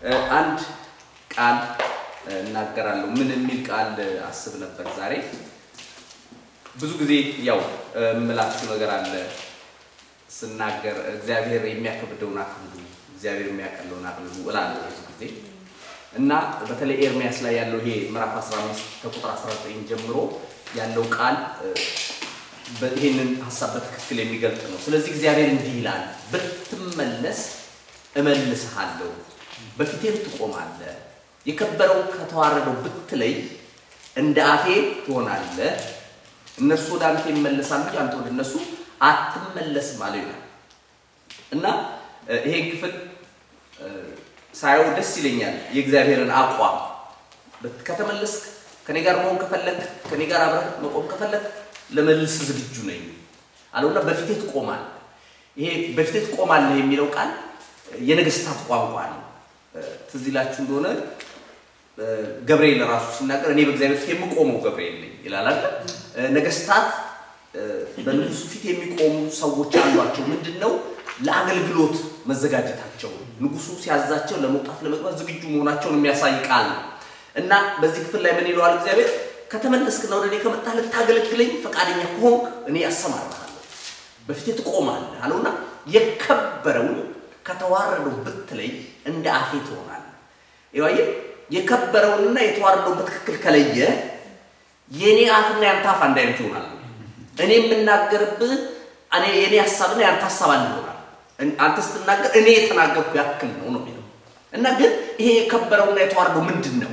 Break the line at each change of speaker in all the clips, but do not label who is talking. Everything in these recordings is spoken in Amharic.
አንድ ቃል እናገራለሁ። ምን የሚል ቃል አስብ ነበር ዛሬ። ብዙ ጊዜ ያው የምላችሁ ነገር አለ ስናገር እግዚአብሔር የሚያከብደውን አክብዱ፣ እግዚአብሔር የሚያቀለውን አቅልሉ እላለሁ ብዙ ጊዜ እና በተለይ ኤርሚያስ ላይ ያለው ይሄ ምዕራፍ 15 ከቁጥር 19 ጀምሮ ያለው ቃል ይህንን ሀሳብ በትክክል የሚገልጥ ነው። ስለዚህ እግዚአብሔር እንዲህ ይላል፣ ብትመለስ እመልስሃለሁ፣ በፊቴም ትቆማለህ፣ የከበረው ከተዋረደው ብትለይ እንደ አፌ ትሆናለህ። እነርሱ ወደ አንተ ይመለሳሉ እንጂ አንተ ወደ እነሱ አትመለስም አለው ይላል እና ይሄ ክፍል ሳየው ደስ ይለኛል። የእግዚአብሔርን አቋም ከተመለስክ ከኔ ጋር መሆን ከፈለግ ከኔ ጋር አብረህ መቆም ከፈለግ ለመልስ ዝግጁ ነኝ አለውና በፊቴ ትቆማለህ። ይሄ በፊቴ ትቆማለህ የሚለው ቃል የነገስታት ቋንቋ ነው። ትዝ ይላችሁ እንደሆነ ገብርኤል ራሱ ሲናገር እኔ በእግዚአብሔር ፊት የምቆመው ገብርኤል ነኝ ይላል አይደል? ነገስታት በንጉሱ ፊት የሚቆሙ ሰዎች አሏቸው። ምንድን ነው ለአገልግሎት መዘጋጀታቸው ንጉሱ ሲያዛቸው ለመውጣት ለመግባት ዝግጁ መሆናቸውን የሚያሳይ ቃል ነው እና በዚህ ክፍል ላይ ምን ይለዋል እግዚአብሔር? ከተመለስክና ወደ እኔ ከመጣህ ልታገለግለኝ ፈቃደኛ ከሆንክ እኔ ያሰማራሃለሁ፣ በፊቴ ትቆማለህ አለውና የከበረውን ከተዋረደው ብትለይ እንደ አፌ ትሆናለህ። ይዋየ የከበረውንና የተዋረደውን በትክክል ከለየ የእኔ አፍና ያንተ አፍ አንድ አይነት ይሆናል። እኔ የምናገርብህ የእኔ ሀሳብና ያንተ ሀሳብ አንድ ይሆናል። አንተ ስትናገር እኔ የተናገርኩ ያክል ነው ነው የሚለው እና ግን ይሄ የከበረውና የተዋረደው ምንድን ነው?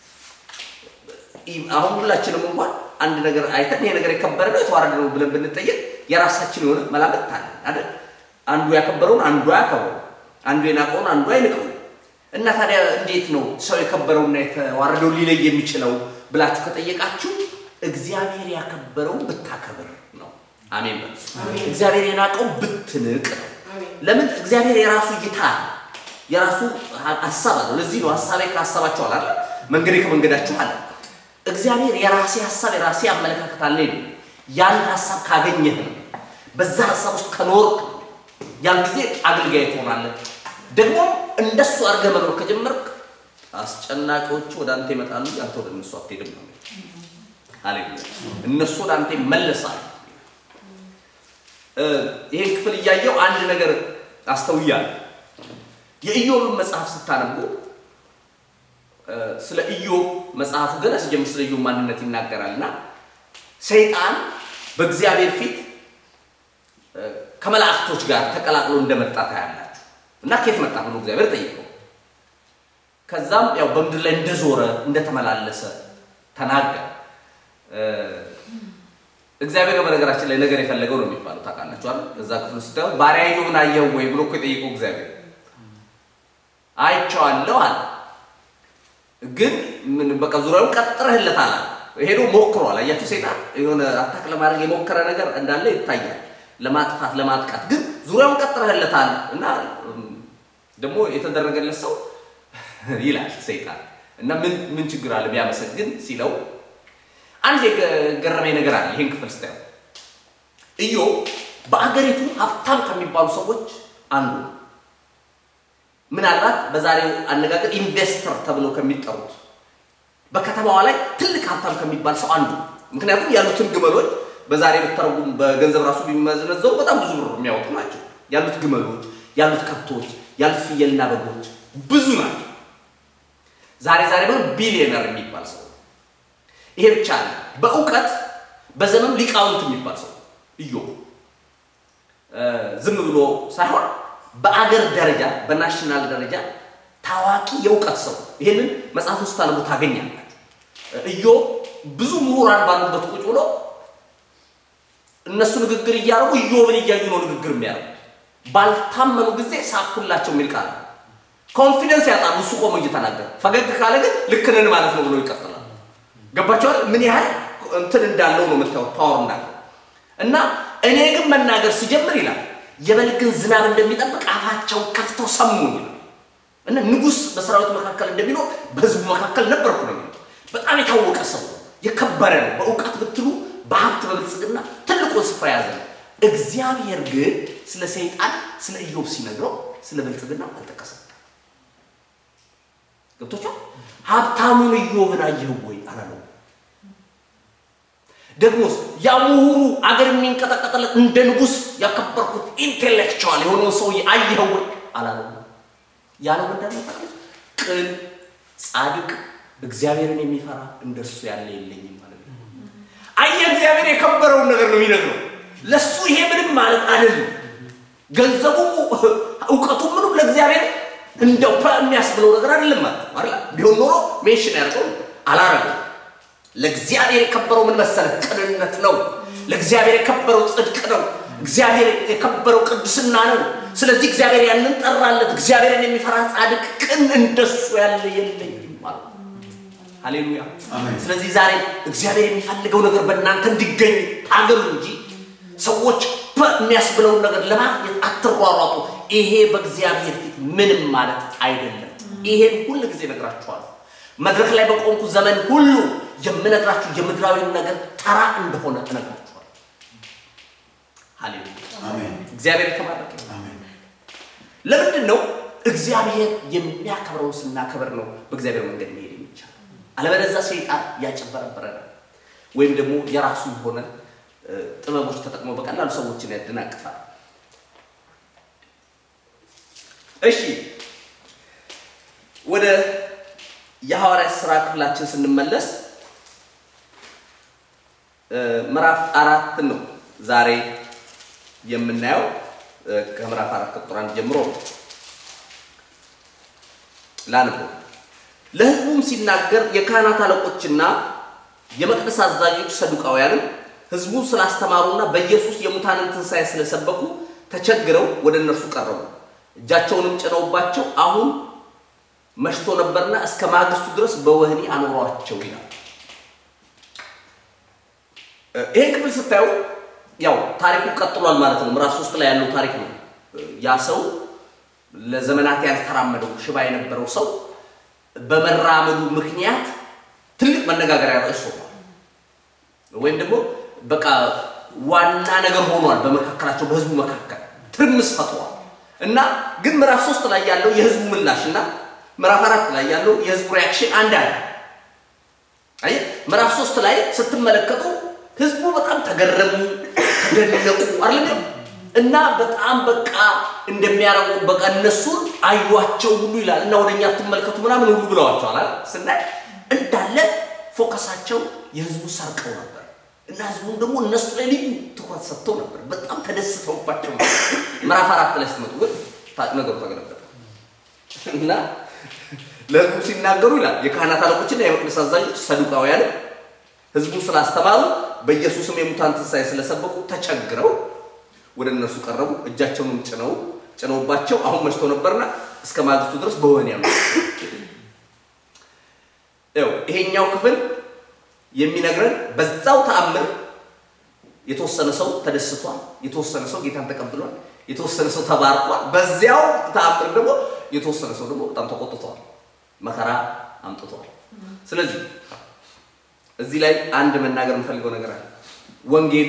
አሁን ሁላችንም እንኳን አንድ ነገር አይተን ይሄ ነገር የከበረ ነው የተዋረደ ነው ብለን ብንጠየቅ የራሳችን የሆነ መላምት አለ አይደል? አንዱ ያከበረውን አንዱ አያከብረው፣ አንዱ የናቀውን አንዱ አይንቀው። እና ታዲያ እንዴት ነው ሰው የከበረውና የተዋረደው ሊለይ የሚችለው ብላችሁ ከጠየቃችሁ እግዚአብሔር ያከበረው ብታከብር ነው። አሜን በሉ። እግዚአብሔር የናቀው ብትንቅ ነው። ለምን? እግዚአብሔር የራሱ እይታ የራሱ ሀሳብ አለው። ለዚህ ነው ሀሳቤ ከሀሳባችሁ አላለ መንገዴ ከመንገዳችሁ አለ። እግዚአብሔር የራሴ ሀሳብ የራሴ አመለካከት አለ። ያን ሀሳብ ካገኘህ ነው በዛ ሀሳብ ውስጥ ከኖርክ ያን ጊዜ አገልጋይ ትሆናለህ። ደግሞ እንደሱ አድርገህ መኖር ከጀመርክ አስጨናቂዎቹ ወደ አንተ ይመጣሉ፣ አንተ ወደ እነሱ አትሄድም ነው። ሃሌሉያ! እነሱ ወደ አንተ ይመለሳሉ። ይሄን ክፍል እያየው አንድ ነገር አስተውያለሁ። የኢዮብን መጽሐፍ ስታነቡ ስለ ኢዮብ መጽሐፉ ገና ሲጀምር ስለ ኢዮብ ማንነት ይናገራል እና ሰይጣን በእግዚአብሔር ፊት ከመላእክቶች ጋር ተቀላቅሎ እንደመጣ ታያላችሁ። እና ከየት መጣ ብሎ እግዚአብሔር ጠይቀው፣ ከዛም ያው በምድር ላይ እንደዞረ እንደተመላለሰ ተናገረ። እግዚአብሔር በነገራችን ላይ ነገር የፈለገው ነው የሚባለው ታውቃላችሁ አይደል? እዛ ክፍል ስታዩ ባሪያ ኢዮብን አየኸው ወይ ብሎ እኮ የጠየቀው እግዚአብሔር አይቼዋለሁ አለ። ግን ምን በቃ ዙሪያውን ቀጥረህለታል አለ። ሄዶ ሞክሯል። አያችሁ ሰይጣን የሆነ አታክ ለማድረግ የሞከረ ነገር እንዳለ ይታያል፣ ለማጥፋት ለማጥቃት። ግን ዙሪያውን ቀጥረህለታል እና ደግሞ የተደረገለት ሰው ይላል ሰይጣን እና ምን ምን ችግር አለ ቢያመሰግን ሲለው አንድ የገረመኝ ነገር አለ። ይሄን ክፍል ስታየው ኢዮብ በአገሪቱ ሀብታም ከሚባሉ ሰዎች አንዱ ነው። ምናልባት በዛሬው አነጋገር ኢንቨስተር ተብሎ ከሚጠሩት በከተማዋ ላይ ትልቅ ሀብታም ከሚባል ሰው አንዱ። ምክንያቱም ያሉትን ግመሎች በዛሬ ብትተረጉም በገንዘብ ራሱ ቢመዘነዘሩ በጣም ብዙ ብር የሚያወጡ ናቸው። ያሉት ግመሎች፣ ያሉት ከብቶች፣ ያሉት ፍየልና በጎች ብዙ ናቸው። ዛሬ ዛሬ ብሎ ቢሊዮነር የሚባል ሰው ይሄ ብቻ ነው። በእውቀት በዘመኑ ሊቃውንት የሚባል ሰው ኢዮብ ዝም ብሎ ሳይሆን በአገር ደረጃ በናሽናል ደረጃ ታዋቂ የእውቀት ሰው። ይሄንን መጽሐፍ ውስጥ ታነቡ ታገኛላችሁ። ኢዮብ ብዙ ምሁራን ባሉበት ቁጭ ብሎ እነሱ ንግግር እያደረጉ ኢዮብን እያዩ ነው ንግግር የሚያደርጉት። ባልታመኑ ጊዜ ሳኩላቸው የሚል ቃል ኮንፊደንስ ያጣሉ። እሱ ቆሞ እየተናገረ ፈገግ ካለ ግን ልክ ነን ማለት ነው ብሎ ይቀጥላል። ገባቸዋል። ምን ያህል እንትን እንዳለው ነው የምታዩት፣ ፓወር እንዳለው እና እኔ ግን መናገር ሲጀምር ይላል የበልግን ዝናብ እንደሚጠብቅ አፋቸውን ከፍተው ሰሙ ይላል እና ንጉሥ በሰራዊት መካከል እንደሚኖር በህዝቡ መካከል ነበርኩ ነው የሚለው። በጣም የታወቀ ሰው የከበረ ነው። በእውቀት ብትሉ በሀብት በብልጽግና ትልቁን ስፍራ ያዘ ነው። እግዚአብሔር ግን ስለ ሰይጣን ስለ ኢዮብ ሲነግረው ስለ ብልጽግና አልጠቀሰም።
ገብቶቻል። ሀብታሙን ኢዮብን አየኸው ወይ አላለው። ደግሞስ ያ ምሁሩ አገር የሚንቀጠቀጥለት እንደ ንጉሥ ያከበርኩት ኢንቴሌክቹዋል የሆነው ሰውዬ አየኸው ወይ አላለው። ያለው ምንድን ነው? ቅን ጻድቅ እግዚአብሔርን የሚፈራ እንደርሱ ያለ የለኝም ማለት ነው። አየህ እግዚአብሔር የከበረውን ነገር ነው የሚነግረው። ለሱ ይሄ ምንም ማለት አይደለም። ገንዘቡ እውቀቱ ምንም ለእግዚአብሔር እንደው የሚያስብለው ነገር አይደለም ማለት ነው አይደል? ቢሆን ኖሮ ሜንሽን ያደርገው አላረገው። ለእግዚአብሔር የከበረው ምን መሰለህ? ቅንነት ነው። ለእግዚአብሔር የከበረው ጽድቅ ነው። እግዚአብሔር የከበረው ቅድስና ነው። ስለዚህ እግዚአብሔር ያንን ጠራለት። እግዚአብሔርን የሚፈራ ጻድቅ ቅን እንደሱ ያለ የለኝም ማለት ነው። ሃሌሉያ። ስለዚህ ዛሬ እግዚአብሔር የሚፈልገው ነገር በእናንተ እንዲገኝ ታገሉ እንጂ ሰዎች የሚያስብለውን ነገር ለማግኘት አትሯሯጡ። ይሄ በእግዚአብሔር ፊት ምንም ማለት አይደለም። ይሄን ሁል ጊዜ እነግራችኋለሁ። መድረክ ላይ በቆምኩ ዘመን ሁሉ የምነግራችሁ የምድራዊ ነገር ተራ እንደሆነ እነግራችኋለሁ። ሃሌሉያ። እግዚአብሔር የተባረከ ለምንድን ነው እግዚአብሔር የሚያከብረውን ስናከብር ነው በእግዚአብሔር መንገድ መሄድ የሚቻል። አለበለዚያ ሰይጣን ያጨበረበረናል፣ ወይም ደግሞ የራሱ የሆነ ጥበቦች ተጠቅሞ በቀላሉ ሰዎችን ያደናቅፋል። እሺ ወደ የሐዋርያት ሥራ ክፍላችን ስንመለስ ምዕራፍ አራት ነው ዛሬ የምናየው ከምዕራፍ አራት ቁጥር አንድ ጀምሮ ላንቦ ለሕዝቡም ሲናገር የካህናት አለቆችና የመቅደስ አዛዦች ሰዱቃውያንም ሕዝቡን ስላስተማሩና በኢየሱስ የሙታንን ትንሣኤ ስለሰበኩ ተቸግረው ወደ እነርሱ ቀረቡ። እጃቸውንም ጭነውባቸው አሁን መሽቶ ነበርና እስከ ማግስቱ ድረስ በወህኒ አኖሯቸው ይላል። ይህን ክፍል ስታዩ ያው ታሪኩ ቀጥሏል ማለት ነው። ምዕራፍ ሶስት ላይ ያለው ታሪክ ነው። ያ ሰው ለዘመናት ያልተራመደው ሽባ የነበረው ሰው በመራመዱ ምክንያት ትልቅ መነጋገሪያ ርዕስ ሆኗል። ወይም ደግሞ በቃ ዋና ነገር ሆኗል። በመካከላቸው በህዝቡ መካከል ትርምስ ፈጥሯል እና ግን ምዕራፍ ሶስት ላይ ያለው የህዝቡ ምላሽ እና ምዕራፍ አራት ላይ ያለው የህዝቡ ሪያክሽን አንድ አለ። አየህ ምዕራፍ ሶስት ላይ ስትመለከቱ ህዝቡ በጣም ተገረሙ፣ ተደነቁ አይደለም እና በጣም በቃ እንደሚያረጉ በቃ እነሱን አዩዋቸው ሁሉ ይላል እና ወደኛ ትመልከቱ ምናምን ሁሉ ብለዋቸዋል አይደል ስናይ እንዳለ ፎከሳቸው የህዝቡ ሰርቀው ነበር እና ህዝቡም ደግሞ እነሱ ላይ ልዩ ትኩረት ሰጥተው ነበር። በጣም ተደስተውባቸው ነበር። ምዕራፍ አራት ላይ ስትመጡ ግን ነገሩ ተገለበጠ እና ለህዝቡ ሲናገሩ ይላል የካህናት አለቆችና የመቅደስ አዛዦች ሰዱቃውያንም ህዝቡን ስላስተማሩ በኢየሱስም የሙታን ትንሣኤ ስለሰበኩ ተቸግረው ወደ እነርሱ ቀረቡ። እጃቸውንም ጭነው ጭነውባቸው አሁን መሽቶ ነበርና እስከ ማግስቱ ድረስ በወህኒ ያሉ። ያው ይሄኛው ክፍል የሚነግረን በዛው ተአምር የተወሰነ ሰው ተደስቷል፣ የተወሰነ ሰው ጌታን ተቀብሏል፣ የተወሰነ ሰው ተባርኳል። በዚያው ተአምር ደግሞ የተወሰነ ሰው ደግሞ በጣም ተቆጥቷል፣ መከራ አምጥቷል። ስለዚህ እዚህ ላይ አንድ መናገር የምፈልገው ነገር አለ። ወንጌል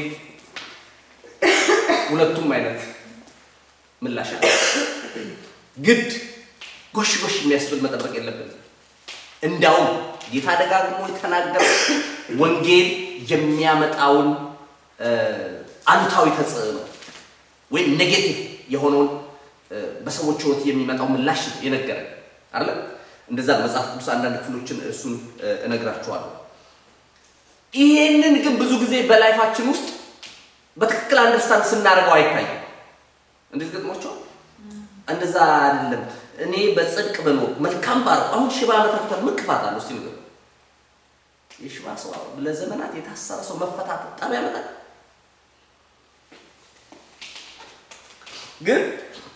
ሁለቱም አይነት ምላሽ አለ። ግድ ጎሽ ጎሽ የሚያስብል መጠበቅ የለብንም። እንዳውም ጌታ ደጋግሞ የተናገረ ወንጌል የሚያመጣውን አሉታዊ ተጽዕኖ ወይም ኔጌቲቭ የሆነውን በሰዎች ሕይወት የሚመጣው ምላሽ የነገረን አለ። እንደዛ መጽሐፍ ቅዱስ አንዳንድ ክፍሎችን እሱን እነግራችኋለሁ። ይሄንን ግን ብዙ ጊዜ በላይፋችን ውስጥ በትክክል አንደርስታንድ ስናደርገው አይታይም። እንዴት ገጥሟቸዋል? እንደዛ አይደለም። እኔ በጽድቅ በኖር መልካም ባር አሁን ሽባ መተፍተር ምን ክፋት አለው? እስቲ ንገሩ። የሽባ ሰው ለዘመናት የታሰረ ሰው መፈታት በጣም ያመጣል። ግን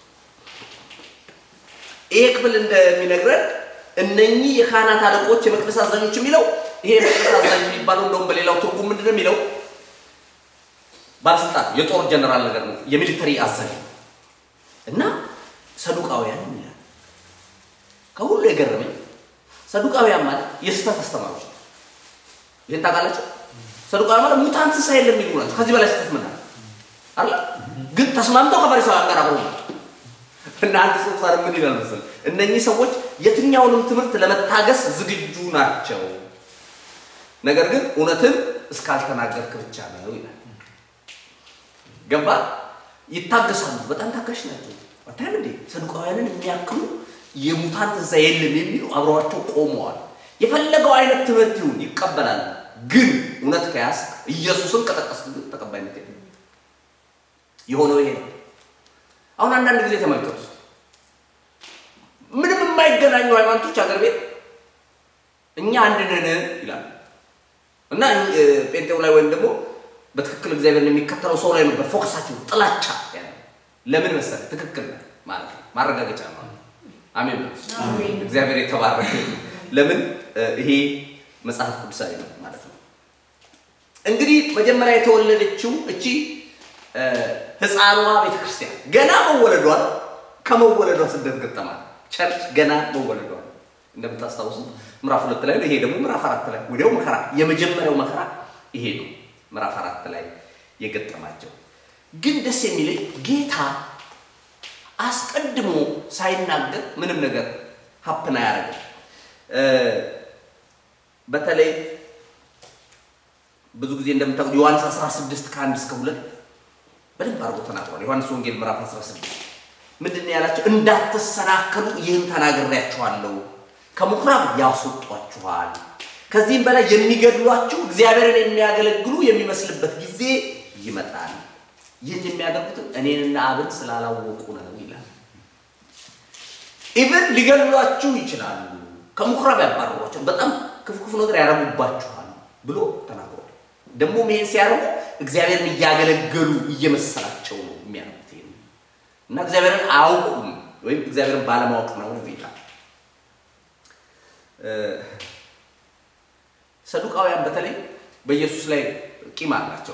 ይሄ ክፍል እንደሚነግረን እነኚህ የካህናት አለቆች የመቅደስ አዛዦች የሚለው ይሄ የመቅደስ አዛዥ የሚባለው እንደውም በሌላው ትርጉም ምንድን ነው የሚለው ባለስልጣን የጦር ጀነራል ነገር ነው፣ የሚሊተሪ አዛዥ እና ሰዱቃውያን ይላል። ከሁሉ የገረመኝ ሰዱቃውያን ማለት የስህተት አስተማሪዎች ነው። ይህን ታውቃላችሁ? ሰዱቃውያን ማለት ሙታን ትንሣኤ የለም የሚሉ ናቸው። ከዚህ በላይ ስህተት ምን አለ? ግን ተስማምተው ከፈሪሳውያን ጋር አብረው መጡ። እና አንድ ሰው ዛሬ ምን ይላል መሰለህ? እነኚህ ሰዎች የትኛውንም ትምህርት ለመታገስ ዝግጁ ናቸው፣ ነገር ግን እውነትን እስካልተናገርክ ብቻ ነው ይላል። ገባ? ይታገሳሉ። በጣም ታጋሽ ናቸው። አታይም እንዴ? ሰዱቃውያንን የሚያክሉ የሙታን ትንሣኤ የለም የሚሉ አብረዋቸው ቆመዋል። የፈለገው አይነት ትምህርት ይሁን ይቀበላሉ። ግን እውነት ከያዝ ኢየሱስን ከጠቀስክ ግን ተቀባይነት የለም። የሆነው ይሄ ነው። አሁን አንዳንድ ጊዜ ተመልከቱ፣ ምንም የማይገናኙ ሃይማኖቶች አገር ቤት እኛ አንድ ነን ይላሉ እና ጴንጤው ላይ ወይም ደግሞ በትክክል እግዚአብሔርን የሚከተለው ሰው ላይ ነበር ፎከሳቸው፣ ጥላቻ ያለ ለምን መሰለህ? ትክክል ነህ ማለት ነው፣ ማረጋገጫ ነው። አሜን ነው። እግዚአብሔር የተባረከ ለምን ይሄ መጽሐፍ ቅዱሳዊ ነው ማለት ነው። እንግዲህ መጀመሪያ የተወለደችው እቺ ህፃኗ ቤተክርስቲያን ገና መወለዷ ከመወለዷ ስደት ገጠማል። ቸርች ገና መወለዷ እንደምታስታውሱት ምዕራፍ ሁለት ላይ ነው። ይሄ ደግሞ ምዕራፍ አራት ላይ ወዲያው መከራ፣ የመጀመሪያው መከራ ይሄ ነው። ምዕራፍ አራት ላይ የገጠማቸው ግን ደስ የሚለኝ ጌታ አስቀድሞ ሳይናገር ምንም ነገር ሀፕን አያደርግም። በተለይ ብዙ ጊዜ እንደምታውቁ ዮሐንስ 16 ከአንድ እስከ ሁለት በደንብ አድርጎ ተናግሯል። ዮሐንስ ወንጌል ምዕራፍ 16 ምንድን ነው ያላቸው? እንዳትሰናከሉ ይህን ተናግሬያችኋለሁ። ከምኩራብ ያስወጧችኋል። ከዚህም በላይ የሚገድሏችሁ እግዚአብሔርን የሚያገለግሉ የሚመስልበት ጊዜ ይመጣል። ይህን የሚያደርጉትም እኔንና አብን ስላላወቁ ነው ይላል። ኢቨን ሊገድሏችሁ ይችላሉ፣ ከምኩራብ ያባረሯቸው፣ በጣም ክፉ ክፉ ነገር ያረጉባችኋል ብሎ ተናግሯል። ደግሞ ይሄን ሲያደርጉ እግዚአብሔርን እያገለገሉ እየመሰላቸው ነው የሚያደርጉት ይሄን እና እግዚአብሔርን አያውቁም ወይም እግዚአብሔርን ባለማወቅ ነው ይላል። ሰዱቃውያን በተለይ በኢየሱስ ላይ ቂም አላቸው።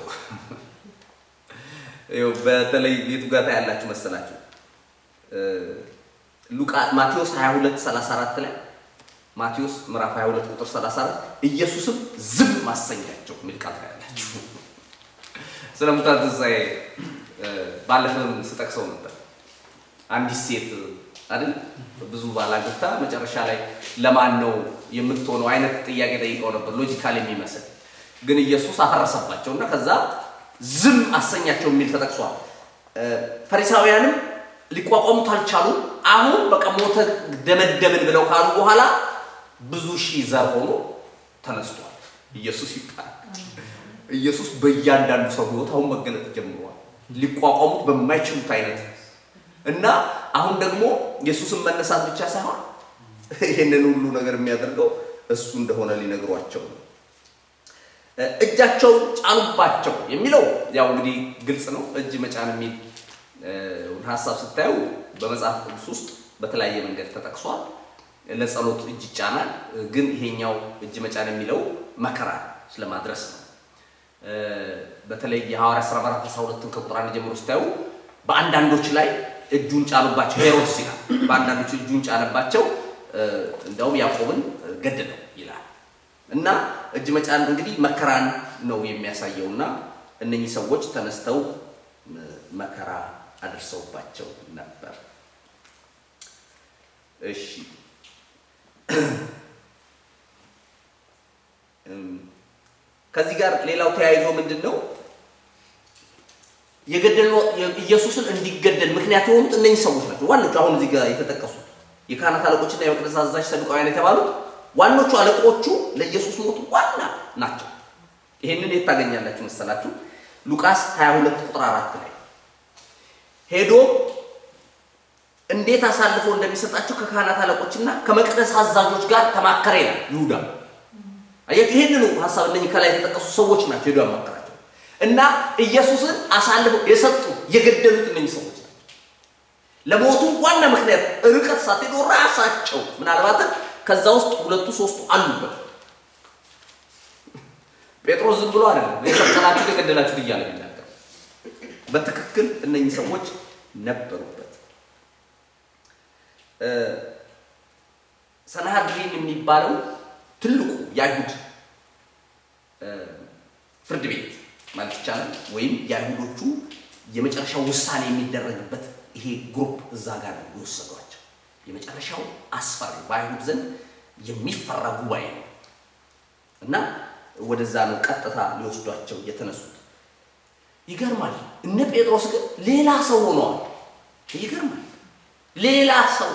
በተለይ ቤቱ ጋር ያላችሁ መሰላችሁ ሉቃ ማቴዎስ 22 34 ላይ ማቴዎስ ምዕራፍ 22 ቁጥር 34 ኢየሱስም ዝም ማሰኛቸው የሚል ቃል ያላችሁ ስለ ሙታን ትንሣኤ ባለፈም ስጠቅሰው ነበር። አንዲት ሴት አይደል ብዙ ባላግብታ መጨረሻ ላይ ለማን ነው የምትሆነው አይነት ጥያቄ ጠይቀው ነበር፣ ሎጂካል የሚመስል ግን ኢየሱስ አፈረሰባቸው እና ከዛ ዝም አሰኛቸው የሚል ተጠቅሷል። ፈሪሳውያንም ሊቋቋሙት አልቻሉም። አሁን በቃ ሞተ ደመደምን ብለው ካሉ በኋላ ብዙ ሺህ ዘር ሆኖ ተነስቷል። ኢየሱስ ይባላል። ኢየሱስ በእያንዳንዱ ሰው ሕይወት አሁን መገለጥ ጀምሯል። ሊቋቋሙት በማይችሉት አይነት እና አሁን ደግሞ ኢየሱስን መነሳት ብቻ ሳይሆን ይህንን ሁሉ ነገር የሚያደርገው እሱ እንደሆነ ሊነግሯቸው ነው። እጃቸውን ጫኑባቸው የሚለው ያው እንግዲህ ግልጽ ነው። እጅ መጫን የሚል ሀሳብ ስታዩ በመጽሐፍ ቅዱስ ውስጥ በተለያየ መንገድ ተጠቅሷል። ለጸሎት እጅ ይጫናል። ግን ይሄኛው እጅ መጫን የሚለው መከራ ስለማድረስ ነው። በተለይ የሐዋርያ ሥራ ምዕራፍ 12 ከቁጥር አንድ ጀምሮ ስታዩ በአንዳንዶች ላይ እጁን ጫኑባቸው ሄሮድስ ይላል። በአንዳንዶች እጁን ጫነባቸው፣ እንዲያውም ያዕቆብን ገደለው ይላል። እና እጅ መጫን እንግዲህ መከራን ነው የሚያሳየው። እና እነኚህ ሰዎች ተነስተው መከራ አድርሰውባቸው ነበር። እሺ ከዚህ ጋር ሌላው ተያይዞ ምንድን ነው የገደሉ ኢየሱስን እንዲገደል ምክንያት የሆኑት እነኚህ ሰዎች ናቸው። ዋኖቹ አሁን እዚህ ጋር የተጠቀሱት የካህናት አለቆችና የመቅደስ አዛዥ ሰዱቃውያን የተባሉት ዋኖቹ አለቆቹ ለኢየሱስ ሞት ዋና ናቸው። ይሄንን የት ታገኛላችሁ መሰላችሁ? ሉቃስ 22 ቁጥር 4 ላይ ሄዶ እንዴት አሳልፎ እንደሚሰጣቸው ከካህናት አለቆችና ከመቅደስ አዛዦች ጋር ተማከረ ይላል ይሁዳ። አያችሁ፣ ይህንኑ ሀሳብ እነኚህ ከላይ የተጠቀሱ ሰዎች ናቸው ሄዶ ያማከራቸው እና ኢየሱስን አሳልፈው የሰጡ የገደሉት እነኚህ ሰዎች ናቸው። ለሞቱ ዋና ምክንያት ርቀት ሳትሄዱ ራሳቸው ምናልባትም ከዛ ውስጥ ሁለቱ ሶስቱ አሉበት። ጴጥሮስ ዝም ብሎ አይደለም የሰቀላችሁት የገደላችሁት እያለ የሚናገር በትክክል እነኚህ ሰዎች ነበሩበት። ሰናሃድሪን የሚባለው ትልቁ የአይሁድ ፍርድ ቤት ማለት ይቻላል፣ ወይም የአይሁዶቹ የመጨረሻው ውሳኔ የሚደረግበት ይሄ ግሩፕ እዛ ጋር ነው የወሰዷቸው። የመጨረሻው አስፈሪ በአይሁድ ዘንድ የሚፈራ ጉባኤ ነው እና ወደዛ ነው ቀጥታ ሊወስዷቸው የተነሱት። ይገርማል። እነ ጴጥሮስ ግን ሌላ ሰው ሆነዋል። ይገርማል። ሌላ ሰው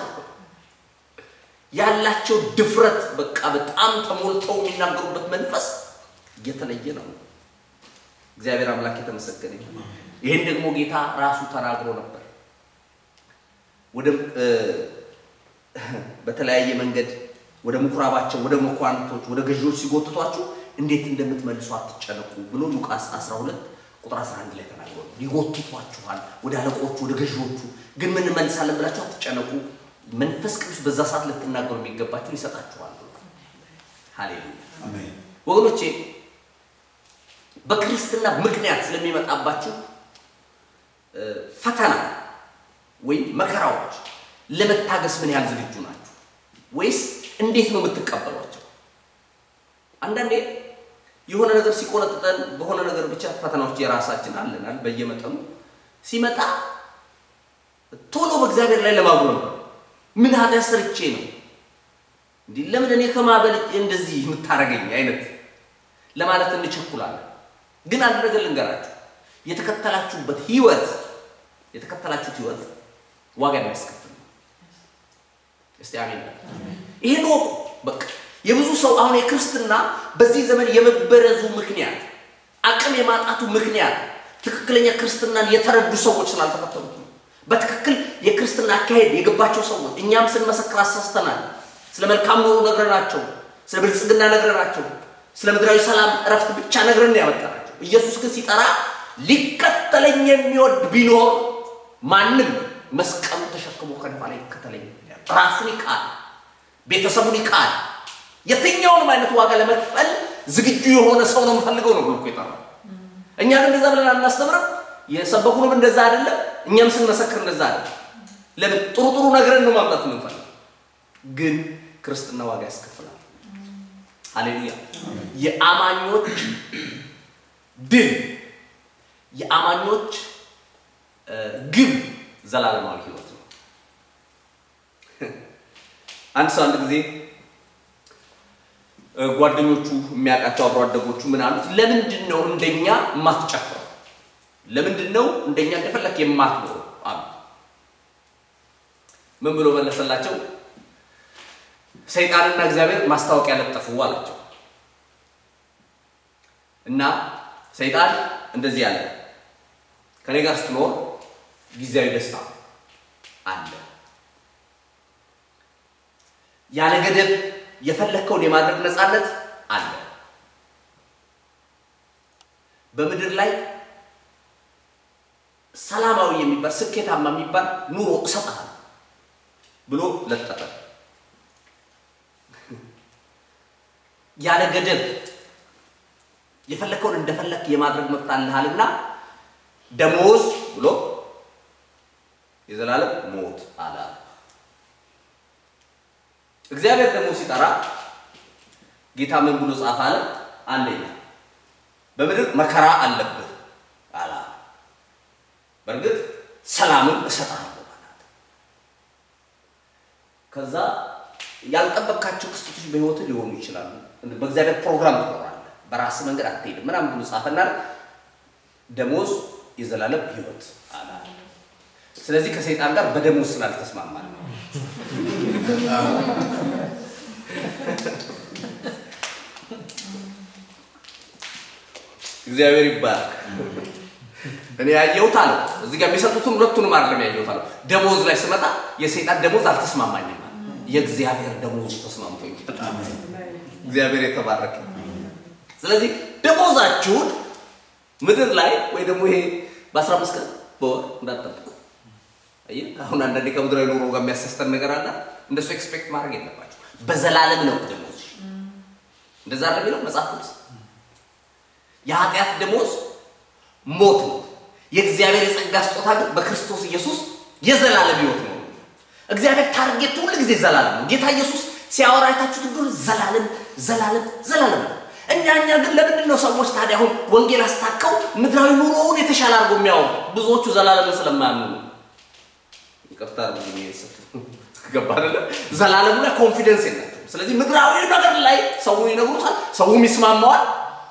ያላቸው ድፍረት በቃ በጣም ተሞልተው የሚናገሩበት መንፈስ የተለየ ነው። እግዚአብሔር አምላክ የተመሰገነ ይሁን። ይህን ደግሞ ጌታ ራሱ ተናግሮ ነበር። ወደ በተለያየ መንገድ ወደ ምኩራባቸው፣ ወደ መኳንቶች፣ ወደ ገዢዎች ሲጎትቷችሁ እንዴት እንደምትመልሱ አትጨነቁ ብሎ ሉቃስ 12 ቁጥር 11 ላይ ተናግሮ ይጎትቷችኋል፣ ወደ አለቆቹ፣ ወደ ገዢዎቹ ግን ምን እንመልሳለን ብላችሁ አትጨነቁ መንፈስ ቅዱስ በዛ ሰዓት ልትናገሩ የሚገባችሁን ይሰጣችኋል። ሃሌሉያ ወገኖቼ፣ በክርስትና ምክንያት ስለሚመጣባችሁ ፈተና ወይም መከራዎች ለመታገስ ምን ያህል ዝግጁ ናችሁ? ወይስ እንዴት ነው የምትቀበሏቸው? አንዳንዴ የሆነ ነገር ሲቆነጥጠን በሆነ ነገር ብቻ ፈተናዎች የራሳችን አለናል በየመጠኑ ሲመጣ ቶሎ በእግዚአብሔር ላይ ለማጉረም ምን ኃጢአት ሰርቼ ነው እንዲህ ለምን እኔ ከማበል እንደዚህ የምታረገኝ አይነት ለማለት እንቸኩላለን። ግን አንድ ነገር ልንገራችሁ፣ የተከተላችሁበት ህይወት የተከተላችሁት ህይወት ዋጋ የሚያስከፍል ነው። እስቲ አሜን። ይሄን ወቁ። በቃ የብዙ ሰው አሁን የክርስትና በዚህ ዘመን የመበረዙ ምክንያት አቅም የማጣቱ ምክንያት ትክክለኛ ክርስትናን የተረዱ ሰዎች ስላልተከተሉት ነው። በትክክል የክርስትና አካሄድ የገባቸው ሰዎች እኛም ስንመሰክር አሳስተናል። ስለ መልካም ኑሮ ነግረናቸው፣ ስለ ብልጽግና ነግረናቸው፣ ስለ ምድራዊ ሰላም እረፍት ብቻ ነግረን ያመጣናቸው። ኢየሱስ ግን ሲጠራ ሊከተለኝ የሚወድ ቢኖር ማንም መስቀሉን ተሸክሞ ከኔ ኋላ ይከተለኝ፣ ራሱን ይካድ፣ ቤተሰቡን ይካድ፣ የትኛውንም አይነት ዋጋ ለመክፈል ዝግጁ የሆነ ሰው ነው የምፈልገው ነው ብሎ እኮ የጠራው። እኛ ግን እንደዛ ብለን አናስተምርም። የሰበኩንም እንደዛ አይደለም። እኛም ስንመሰክር እንደዛ አይደለም። ለምን ጥሩ ጥሩ ነገርን ነው ማምጣት የምንፈልግ፣ ግን ክርስትና ዋጋ ያስከፍላል። ሃሌሉያ! የአማኞች ድል የአማኞች ግብ ዘላለማዊ ህይወት ነው። አንድ ሰው አንድ ጊዜ ጓደኞቹ የሚያውቃቸው አብሮ አደጎቹ ምን አሉት? ለምንድን ነው እንደኛ የማትጨፍረው? ለምንድን ነው እንደኛ እንደፈለክ የማትኖረው አሉ። ምን ብሎ መለሰላቸው? ሰይጣንና እግዚአብሔር ማስታወቂያ ለጠፉ አላቸው። እና ሰይጣን እንደዚህ ያለ ከኔ ጋር ስትኖር ጊዜያዊ ደስታ አለ፣ ያለ ገደብ የፈለግከውን የማድረግ ነፃነት አለ። በምድር ላይ ሰላማዊ የሚባል ስኬታማ የሚባል ኑሮ እሰጥሃለሁ ብሎ ለጠፈ። ያለ ገደብ የፈለከውን እንደፈለክ የማድረግ መብት አለሃልና ደሞዝ ብሎ የዘላለም ሞት አለ። እግዚአብሔር ደግሞ ሲጠራ ጌታ ምን ብሎ ጻፈ አለ? አንደኛ በምድር መከራ አለብህ አለ። በእርግጥ ሰላምን እሰጥሃለሁ ማለት ከዛ ያልጠበቅካቸው ክስተቶች በህይወት ሊሆኑ ይችላሉ። በእግዚአብሔር ፕሮግራም ትኖራለህ፣ በራስ መንገድ አትሄድም ምናምን ብሎ ጻፈና ደሞዝ የዘላለም ህይወት አለ። ስለዚህ ከሰይጣን ጋር በደሞዝ ስላልተስማማል ነው። እግዚአብሔር ይባረክ። እኔ ያየሁት አለ እዚህ ጋር የሚሰጡትን ሁለቱንም አይደለም ያየሁት አለ። ደሞዝ ላይ ስመጣ የሰይጣን ደሞዝ አልተስማማኝም፣ የእግዚአብሔር ደሞዝ ተስማምቶኛል። እግዚአብሔር የተባረከ። ስለዚህ ደሞዛችሁን ምድር ላይ ወይ ደግሞ ይሄ በአስራ አምስት ቀን በወር እንዳትጠብቁ። አየህ አሁን አንዳንዴ ከምድራዊ ኑሮ ጋር የሚያሳስተን ነገር አለ። እንደሱ ኤክስፔክት ማድረግ የለባቸው። በዘላለም ነው ደሞዝ። እንደዛ አለ የሚለው መጽሐፍ ቅዱስ። የኃጢአት ደሞዝ ሞት ነው። የእግዚአብሔር የጸጋ ስጦታ ግን በክርስቶስ ኢየሱስ የዘላለም ሕይወት ነው። እግዚአብሔር ታርጌት ሁል ጊዜ ዘላለም ነው። ጌታ ኢየሱስ ሲያወራ አይታችሁት እንደሆነ ዘላለም ዘላለም ዘላለም ነው። እኛ እኛ ግን ለምንድን ነው ሰዎች ታዲያ አሁን ወንጌል አስታከው ምድራዊ ኑሮውን የተሻለ አድርገው የሚያወሩ? ብዙዎቹ ዘላለምን ስለማያምኑ ነው። ይቅርታ አድርጉልኝ ይሄን ስል ገባ አይደለ? ዘላለሙ ላይ ኮንፊደንስ የላቸውም። ስለዚህ ምድራዊ ነገር ላይ ሰውን ይነግሩታል፣ ሰውም ይስማማዋል።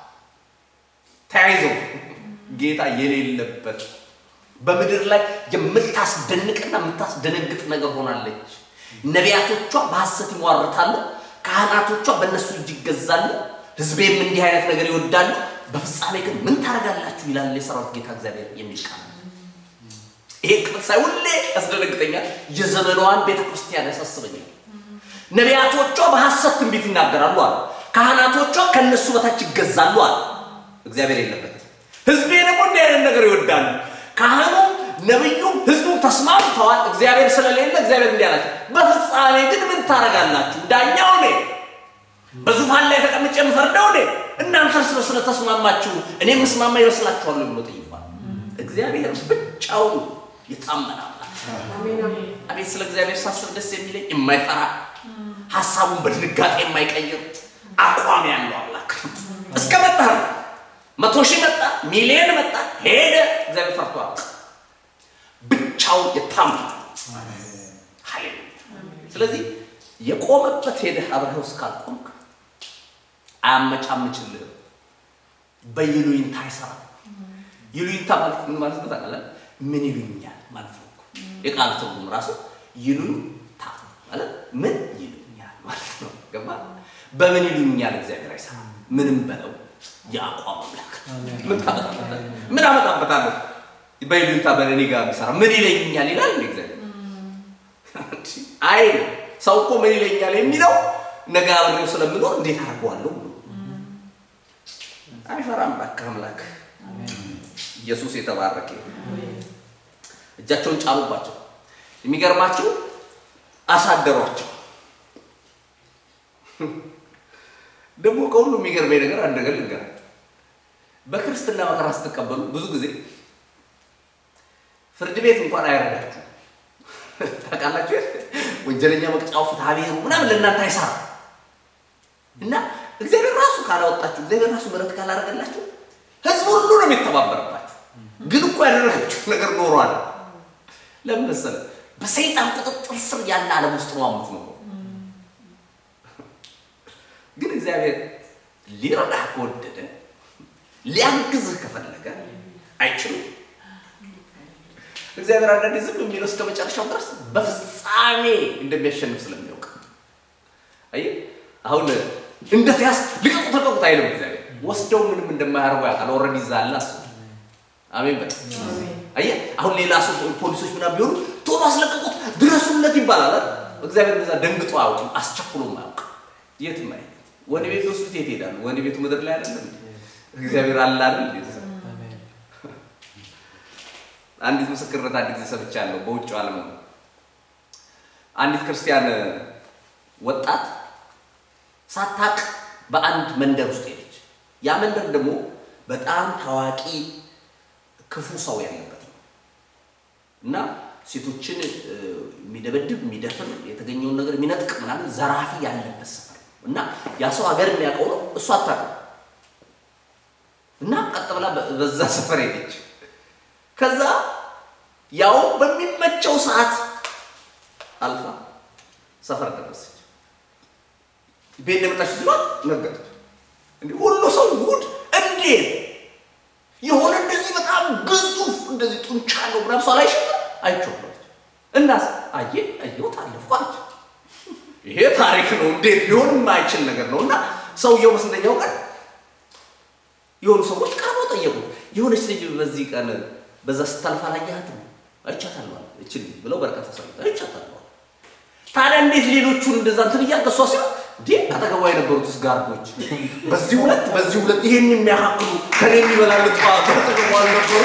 ተያይዘው ጌታ የሌለበት በምድር ላይ የምታስደንቅና የምታስደነግጥ ነገር ሆናለች። ነቢያቶቿ በሐሰት ይሟርታሉ፣ ካህናቶቿ በእነሱ እጅ ይገዛሉ፣ ሕዝቤም እንዲህ አይነት ነገር ይወዳሉ። በፍጻሜ ግን ምን ታደርጋላችሁ ይላል የሰራዊት ጌታ እግዚአብሔር የሚል ቃል። ይሄ ክፍል ሳይ ሁሌ ያስደነግጠኛል። የዘመኗን ቤተ ክርስቲያን ያሳስበኛል። ነቢያቶቿ በሐሰት ትንቢት ይናገራሉ አለ። ካህናቶቿ ከእነሱ በታች ይገዛሉ አለ። እግዚአብሔር የለበት። ሕዝቤ ደግሞ እንዲህ አይነት ነገር ይወዳሉ። ካህኑም ነቢዩም ሕዝቡም ተስማምተዋል። እግዚአብሔር ስለሌለ እግዚአብሔር እንዲህ አላቸው፣ በፍጻሜ ግን ምን ታደርጋላችሁ? ዳኛው እኔ፣ በዙፋን ላይ ተቀምጬ የምፈርደው እኔ፣ እናንተ እርስ በርስ ስለተስማማችሁ እኔ ምስማማ ይመስላችኋል ብሎ ጠይቋል። እግዚአብሔር ብቻውን የታመነ አምላክ አቤት ስለ እግዚአብሔር ሳስብ ደስ የሚለኝ የማይፈራ ሀሳቡን በድንጋጤ የማይቀይር አቋም ያለው አምላክ እስከ መጣ ነው። መቶ ሺህ መጣ፣ ሚሊዮን መጣ፣ ሄደ። እግዚአብሔር ፈርቷል። ብቻውን የታመነ ሃሌሉያ። ስለዚህ የቆመበት ሄደህ አብረኸው እስካልቆምክ አያመጫምጭልህም። በይሉኝታ አይሰራም። ይሉኝታ ማለት ምን ማለት ነው ታውቃለህ? ምን ይሉኛል ማለት ነው እኮ የቃል ትርጉም ራሱ ይሉኝታ ማለት ምን ይሉኛል ማለት ነው። ገባ? በምን ይሉኛል እግዚአብሔር አይሰራም። ምንም በለው የአቋም አምላክ ምን ታመጣበታለህ? ምን አመጣበታለሁ? በይሉኝታ በእኔ ጋር ቢሰራ ምን ይለኛል ይላል እንደ እግዚአብሔር አይ ሰው እኮ ምን ይለኛል የሚለው ነገ አብሬው ስለምኖር እንዴት አድርገዋለሁ ብሎ አይፈራም። እባክህ አምላክ ኢየሱስ የተባረከ እጃቸውን ጫኑባቸው። የሚገርማቸው አሳደሯቸው። ደግሞ ከሁሉ የሚገርመኝ ነገር አንድ ነገር ልንገራችሁ። በክርስትና መከራ ስትቀበሉ ብዙ ጊዜ ፍርድ ቤት እንኳን አይረዳችሁ። ታውቃላችሁ፣ ወንጀለኛ መቅጫው ፍትሐ ብሔሩ ምናምን ለእናንተ አይሰራም እና እግዚአብሔር ራሱ ካላወጣችሁ፣ እግዚአብሔር ራሱ ምሕረት ካላደረገላችሁ ህዝብ ሁሉ ነው የሚተባበርባችሁ። ግን እኮ ያደረጋችሁት ነገር ኖሯል። ለምን መሰለህ? በሰይጣን ቁጥጥር ስር ያለ ዓለም ውስጥ ነው የምትኖረው። ግን እግዚአብሔር ሊረዳህ ከወደደ ሊያግዝህ ከፈለገ አይችሉም። እግዚአብሔር አንዳንዴ ዝም የሚለው እስከ መጨረሻው ድረስ በፍጻሜ እንደሚያሸንፍ ስለሚያውቅ አየህ፣ አሁን እንደተያዝ ልቀቁ ተቀቁት አይልም እግዚአብሔር። ወስደው ምንም እንደማያደርጉ ያውቃል። ኦልሬዲ ይዛላ እሱ አሜን በል። አየህ፣ አሁን ሌላ ሰው ፖሊሶች ምናምን ቢሆኑ ቶሎ አስለቀቁት ድረሱለት ይባላል። እግዚአብሔር እንደዛ ደንግጦ አያውቅም፣ አስቸኩሎም አያውቅም። የትም አይሄድ። ወህኒ ቤት ወስዱት የት ይሄዳሉ? ወህኒ ቤቱ ምድር ላይ አይደለም። እግዚአብሔር አለ አይደል? አንዲት ምስክርነት አንድ ጊዜ ሰምቻለሁ። በውጭው ዓለም ነው። አንዲት ክርስቲያን ወጣት ሳታቅ በአንድ መንደር ውስጥ ሄደች። ያ መንደር ደግሞ በጣም ታዋቂ ክፉ ሰው ያለበት ነው እና ሴቶችን የሚደበድብ የሚደፍር፣ የተገኘውን ነገር የሚነጥቅ ምናምን ዘራፊ ያለበት ሰፈር ነው እና ያ ሰው ሀገር የሚያውቀው ነው፣ እሱ አታውቅም። እና ቀጥ ብላ በዛ ሰፈር ሄደች። ከዛ ያው በሚመቸው ሰዓት አልፋ ሰፈር ደረሰች። ቤት እንደመጣች ሲሏት ነገረች። እንዲህ ሁሉ ሰው ጉድ እንዴት የሆነ እንደዚህ በጣም ግዙፍ እንደዚህ ጡንቻ ነው ምናምን ሰው ላይ ሸ አይቼዋለሁ። እናስ አየ አየሁት አለፍኩ አለች። ይሄ ታሪክ ነው እንዴት ሊሆን የማይችል ነገር ነው። እና ሰውየው በስንተኛው ቀን የሆኑ ሰዎች ቀርበው ጠየቁ። የሆነች ልጅ በዚህ ቀን በዛ ስታልፍ አላየሃትም? አይቻታለሁ አለ። እቺ ልጅ ብለው በረከት ተሰሩት አይቻታለሁ አለ። ታዲያ እንዴት ሌሎቹን እንደዛ እንትን እያልክ እሷ ሲሆን እንዴ አጠገቧ የነበሩትስ ጋርዶች በዚህ ሁለት በዚህ ሁለት ይሄን የሚያካክሉ ከኔ የሚበላልጥ አጠገቧ አልነበሩ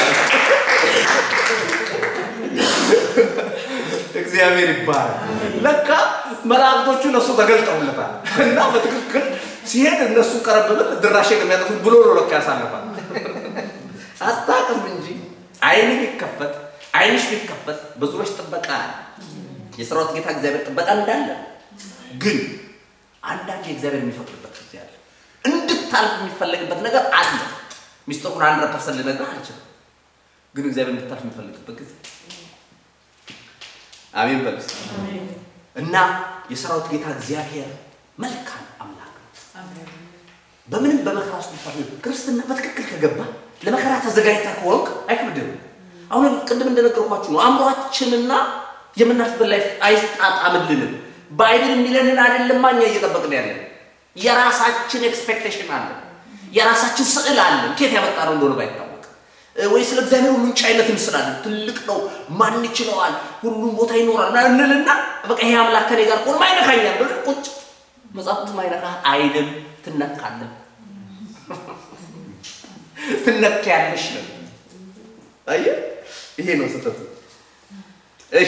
እግዚአብሔር ይባላል። ለካ መላእክቶቹ ለእሱ ተገልጠውለታል እና በትክክል ሲሄድ እነሱ ቀረብ ብል ድራሼ ከሚያጠፉት ብሎ ነው ለካ ያሳልፋል። አታውቅም እንጂ አይን ቢከፈት አይንሽ ቢከፈት በዙሪያሽ ጥበቃ የሰራዊት ጌታ እግዚአብሔር ጥበቃ እንዳለ ግን አንዳንድ የእግዚአብሔር የሚፈቅድበት ጊዜ አለ። እንድታልፍ የሚፈለግበት ነገር አለ። ሚስጥሩን አንድ ፐርሰንት ልነግርህ አልችልም፣ ግን እግዚአብሔር እንድታልፍ የሚፈልግበት ጊዜ አሜን በል እስቲ። እና የሰራዊት ጌታ እግዚአብሔር መልካም አምላክ ነው። በምንም በመከራ ውስጥ ልታልፍ ክርስትና በትክክል ከገባ ለመከራ ተዘጋጅታ ከሆንክ አይከብድም። አሁን ቅድም እንደነገርኳችሁ ነው። አእምሯችንና የምናልፍበት ላይ አይጣጣምልንም። ባይብል የሚለንን አይደለማ እኛ እየጠበቅን ያለን የራሳችን ኤክስፔክቴሽን አለን፣ የራሳችን ስዕል አለን። ኬት ያመጣ ነው እንደሆነ ባይታወቅ ወይ ስለ እግዚአብሔር ሁሉን ቻይነት እንስላለን። ትልቅ ነው፣ ማን ይችለዋል፣ ሁሉም ቦታ ይኖራል ና እንልና በቃ ይሄ አምላክ ከኔ ጋር ከሆነ ማይነካኛል ብለን ቁጭ መጽሐፍ ቅዱስ ማይነካ አይልም። ትነካለን፣ ትነካያለሽ ነው። አየህ፣ ይሄ ነው ስህተቱ። እሺ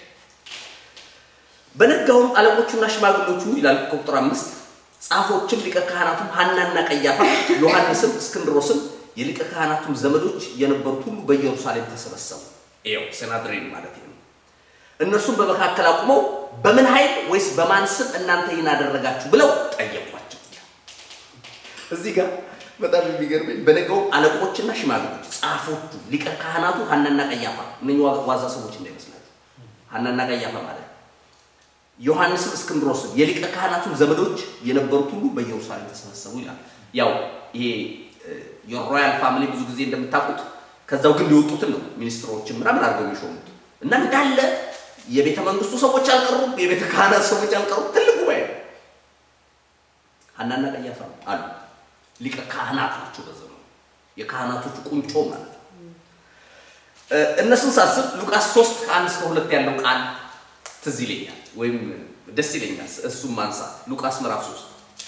በነጋውም አለቆቹና ሽማግሌዎቹ ይላል ቁጥር አምስት ጻፎችም ሊቀ ካህናቱም ሐናና ቀያፋ ዮሐንስም እስክንድሮስም የሊቀ ካህናቱም ዘመዶች የነበሩት ሁሉ በኢየሩሳሌም ተሰበሰቡ። ይኸው ሴናድሬን ማለት ነው። እነርሱም በመካከል አቁመው በምን ኃይል ወይስ በማን ስም እናንተ ይህን አደረጋችሁ ብለው ጠየቋቸው። እዚህ ጋር በጣም የሚገርመኝ በነገውም አለቆችና ሽማግሌዎች ጻፎቹ ሊቀ ካህናቱ ሐናና ቀያፋ እነ ዋዛ ሰዎች እንዳይመስላችሁ ሐናና ቀያፋ ማለት ዮሐንስም እስክንድሮስም የሊቀ ካህናቱም ዘመዶች የነበሩት ሁሉ በኢየሩሳሌም ተሰበሰቡ ይላል። ያው ይሄ የሮያል ፋሚሊ ብዙ ጊዜ እንደምታውቁት ከዛው ግን የወጡትን ነው ሚኒስትሮችን ምናምን አድርገው የሚሾሙት እና እንዳለ የቤተ መንግስቱ ሰዎች አልቀሩም፣ የቤተ ካህናት ሰዎች አልቀሩም። ትልቅ ጉባኤ ነው። ሐናና ቀያፋ አሉ። ሊቀ ካህናት ናቸው። በዘመኑ የካህናቶቹ ቁንጮ ማለት ነው። እነሱን ሳስብ ሉቃስ ሶስት ከአንድ እስከ ሁለት ያለው ቃል ትዝ ይለኛል ወይም ደስ ይለኛል። እሱም ማንሳት ሉቃስ ምዕራፍ 3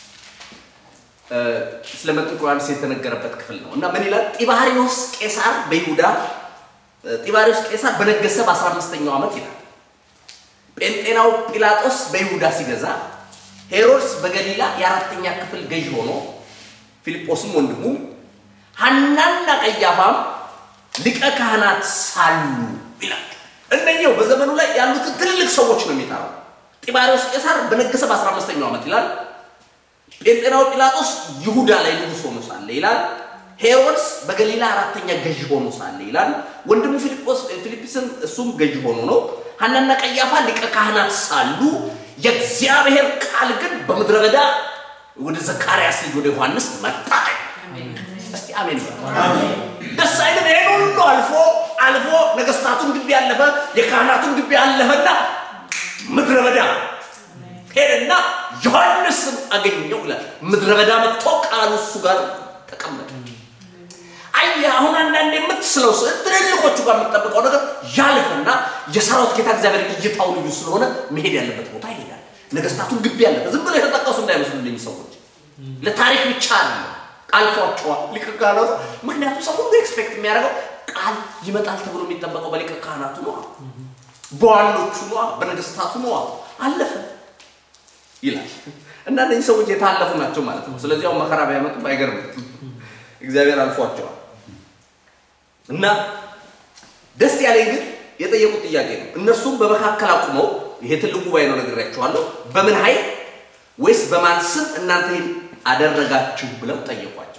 ስለ መጥምቁ ዮሐንስ የተነገረበት ክፍል ነው እና ምን ይላል? ጢባሪዎስ ቄሳር በይሁዳ ጢባሪዎስ ቄሳር በነገሰ በ15ኛው ዓመት ይላል። ጴንጤናው ጲላጦስ በይሁዳ ሲገዛ፣ ሄሮድስ በገሊላ የአራተኛ ክፍል ገዥ ሆኖ፣ ፊልጶስም ወንድሙ፣ ሐናና ቀያፋም ሊቀ ካህናት ሳሉ ይላል። እነኛው በዘመኑ ላይ ያሉትን ትልልቅ ሰዎች ነው የሚጠራው። ጢባሪዎስ ቄሳር በነገሰ በ15ኛው ዓመት ይላል። ጴንጤናው ጲላጦስ ይሁዳ ላይ ንጉሥ ሆኖ ሳለ ይላል። ሄሮድስ በገሊላ አራተኛ ገዥ ሆኖ ሳለ ይላል። ወንድሙ ፊልጶስ ፊልጵስን እሱም ገዥ ሆኖ ነው። ሐናና ቀያፋ ሊቀ ካህናት ሳሉ የእግዚአብሔር ቃል ግን በምድረ በዳ ወደ ዘካርያስ ልጅ ወደ ዮሐንስ መጣ። እስቲ አሜን ደስ አይልም? ይሄን ሁሉ አልፎ አልፎ ነገስታቱን ግቢ ያለፈ የካህናቱን ግቢ ያለፈና ምድረ በዳ ሄደና ዮሐንስን አገኘው ይላል። ምድረ በዳ መጥቶ ቃሉ እሱ ጋር ተቀመጠ። አየህ አሁን አንዳንድ የምትስለው ስዕል ትልልቆቹ ጋር የምትጠብቀው ነገር ያልፍና የሰራዊት ጌታ እግዚአብሔር እይታው ልዩ ስለሆነ መሄድ ያለበት ቦታ ይሄዳል። ነገስታቱን ግቢ ያለፈ ዝም ብሎ የተጠቀሱ እንዳይመስሉልኝ ሰዎች ለታሪክ ብቻ አለ አልፏቸዋል ሊቀ ካህናቱ። ምክንያቱም ሰው ሁሉ ኤክስፔክት የሚያደርገው ቃል ይመጣል ተብሎ የሚጠበቀው በሊቀ ካህናቱ ነዋ፣ በዋኖቹ ነዋ፣ በነገስታቱ ነዋ። አለፈ ይላል እና እነዚህ ሰዎች የታለፉ ናቸው ማለት ነው። ስለዚህ አሁን መከራ ቢያመጡም አይገርምም፣ እግዚአብሔር አልፏቸዋል። እና ደስ ያለኝ ግን የጠየቁት ጥያቄ ነው። እነርሱም በመካከል አቁመው ይሄ ትልቅ ጉባኤ ነው ነግሬያቸዋለሁ፣ በምን ኃይል ወይስ በማን ስም እናንተ ይህን አደረጋችሁ ብለው ጠየቋቸው።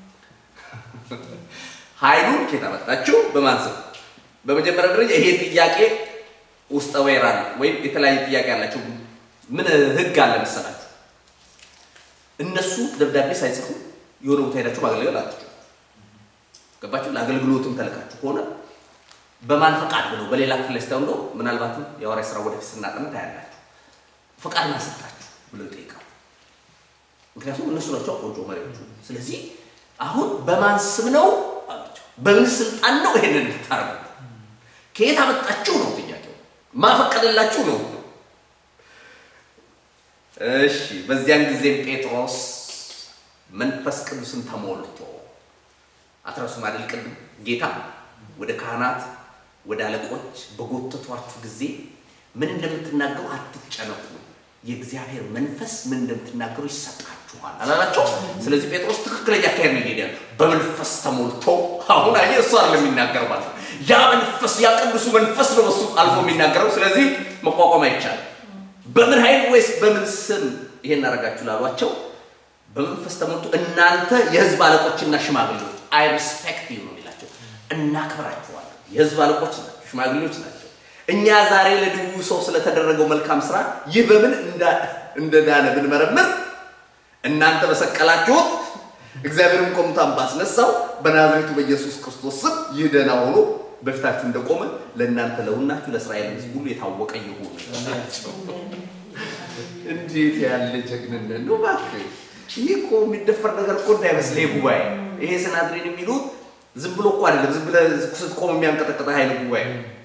ኃይሉን ኬት አመጣችሁ? በማን ስም? በመጀመሪያ ደረጃ ይሄ ጥያቄ ውስጠ ወይራ ነው፣ ወይም የተለያየ ጥያቄ ያላቸው ምን ህግ አለ መሰላችሁ? እነሱ ደብዳቤ ሳይጽፉ የሆነ ቦታ ሄዳችሁ ማገልገል አትችሉ። ገባችሁ? ለአገልግሎትም ተልካችሁ ከሆነ በማን ፈቃድ ብለው በሌላ ክፍል ላይ ስታዩ እንደው ምናልባትም የሐዋርያ ስራ ወደፊት ስናጠና ታያላችሁ። ፈቃድ ማሰጣችሁ ብለው ይጠይቃሉ። ምክንያቱም እነሱ ናቸው ቆንጆ መሪዎቹ። ስለዚህ አሁን በማን ስም ነው አላቸው። በምን ስልጣን ነው ይሄንን ልታረጉት? ከየት አመጣችሁ ነው ጥያቄው። ማፈቀደላችሁ ነው እሺ በዚያን ጊዜም ጴጥሮስ መንፈስ ቅዱስን ተሞልቶ አትረሱም አይደል? ቅድም ጌታ ወደ ካህናት ወደ አለቆች በጎተቷችሁ ጊዜ ምን እንደምትናገሩ አትጨነቁ፣ የእግዚአብሔር መንፈስ ምን እንደምትናገሩ ይሰጣችኋል አላላቸው። ስለዚህ ጴጥሮስ ትክክለኛ አካሄድ ነው ይሄዳል። በመንፈስ ተሞልቶ አሁን አየህ፣ እሱ አይደለም የሚናገረው ማለት ነው። ያ መንፈስ ያ ቅዱሱ መንፈስ ነው እሱ አልፎ የሚናገረው። ስለዚህ መቋቋም አይቻልም። በምን ኃይል ወይስ በምን ስም ይሄን አደረጋችሁ ላሏቸው በመንፈስ ተሞልቶ እናንተ የሕዝብ አለቆችና ሽማግሌዎች አይ ሪስፔክት ዩ ነው የሚላቸው። እናከብራችኋለን። የሕዝብ አለቆች ናቸው፣ ሽማግሌዎች ናቸው። እኛ ዛሬ ለድውዩ ሰው ስለተደረገው መልካም ስራ ይህ በምን እንዳ- እንደዳነ ብንመረምር እናንተ በሰቀላችሁት እግዚአብሔርም ከሙታን ባስነሳው በናዝሬቱ በኢየሱስ ክርስቶስ ስም ይህ ደህና ሆኖ በፊታችሁ እንደቆመ ለእናንተ ለሁላችሁ ለእስራኤል ሕዝብ ሁሉ የታወቀ ይሁን። እንዴት ያለ ጀግንነት ነው! እባክህ ይህ እኮ የሚደፈር ነገር እኮ እንዳይመስልህ ይህ ጉባኤ ይሄ ስናድሬን የሚሉት ዝም ብሎ እኮ አይደለም። ዝም ብለህ ስትቆም የሚያንቀጠቅጠ ኃይል ጉባኤ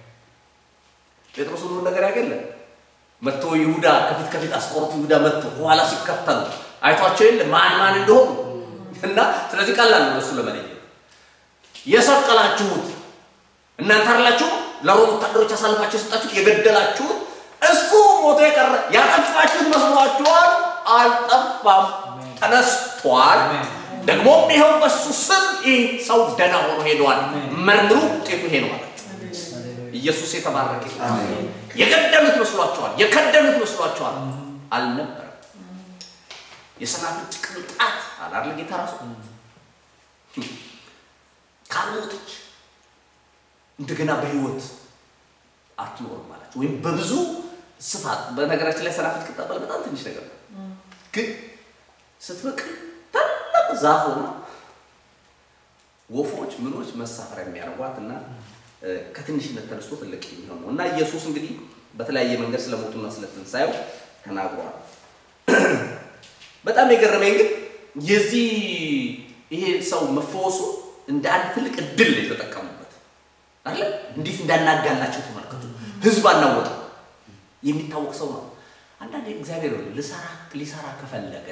ጴጥሮስ ሁሉን ነገር ያገለ መጥቶ ይሁዳ ከፊት ከፊት አስቆሮቱ ይሁዳ መጥቶ በኋላ ሲከተሉ አይቷቸው የለ ማን ማን እንደሆኑ እና ስለዚህ ቀላል ነው እሱ ለመለየት የሰቀላችሁት እናንተ አይደላችሁ ለሮም ወታደሮች አሳልፋችሁ የሰጣችሁት የገደላችሁት እሱ ሞቶ የቀረ ያጠፋችሁት መስሏችኋል አልጠፋም ተነስቷል ደግሞም ይኸው በሱ ስም ይህ ሰው ደህና ሆኖ ሄደዋል መርምሩ ውጤቱ ይሄ ነው ማለት ኢየሱስ የተባረከ ይሁን። የገደሉት መስሏቸዋል፣ የከደሉት መስሏቸዋል። አልነበረም። የሰናፍጭ ቅንጣት አላለ ጌታ ራሱ ካልሞተች እንደገና በህይወት አትኖርም ማለት ወይም በብዙ ስፋት። በነገራችን ላይ ሰናፍጭ ቅጠል በጣም ትንሽ ነገር ነው፣ ግን ስትበቅል ታላቅ ዛፍ ሆና ወፎች ምኖች መሳፈሪያ የሚያደርጓት እና ከትንሽነት ተነስቶ ትልቅ የሚሆን ነው እና ኢየሱስ እንግዲህ በተለያየ መንገድ ስለ ሞቱና ስለ ትንሣኤው ተናግሯል። በጣም የገረመኝ ግን የዚህ ይሄ ሰው መፈወሱ እንደ አንድ ትልቅ እድል ነው የተጠቀሙበት አለ። እንዴት እንዳናጋላቸው ተመልከቱ። ህዝብ አናወጠ የሚታወቅ ሰው ነው። አንዳንዴ እግዚአብሔር ልሰራ ሊሰራ ከፈለገ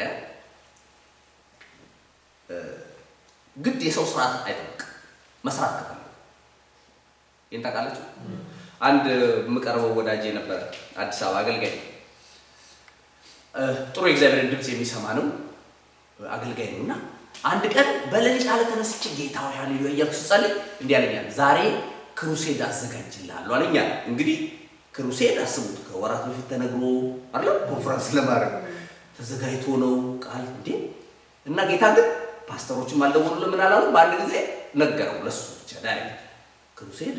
ግድ የሰው ስርዓት አይጠብቅም። መስራት ከፈለገ ይህን ታውቃላችሁ። አንድ የምቀርበው ወዳጅ የነበረ አዲስ አበባ አገልጋይ ነው። ጥሩ የእግዚአብሔርን ድምፅ የሚሰማ ነው አገልጋይ ነው እና አንድ ቀን በሌሊት አለ ተነስቼ ጌታ ሆይ ሃሌሉያ እያልኩ ስጸልይ እንዲህ አለኛል፣ ዛሬ ክሩሴድ አዘጋጅልሃለሁ አለኛል። እንግዲህ ክሩሴድ አስቡት፣ ከወራት በፊት ተነግሮ አለ ኮንፈረንስ ለማድረግ ተዘጋጅቶ ነው ቃል እንዴ እና ጌታ ግን ፓስተሮችም አልደወሉልም ምን አላሉ። በአንድ ጊዜ ነገረው ለሱ ብቻ ዳይሬክት ክሩሴድ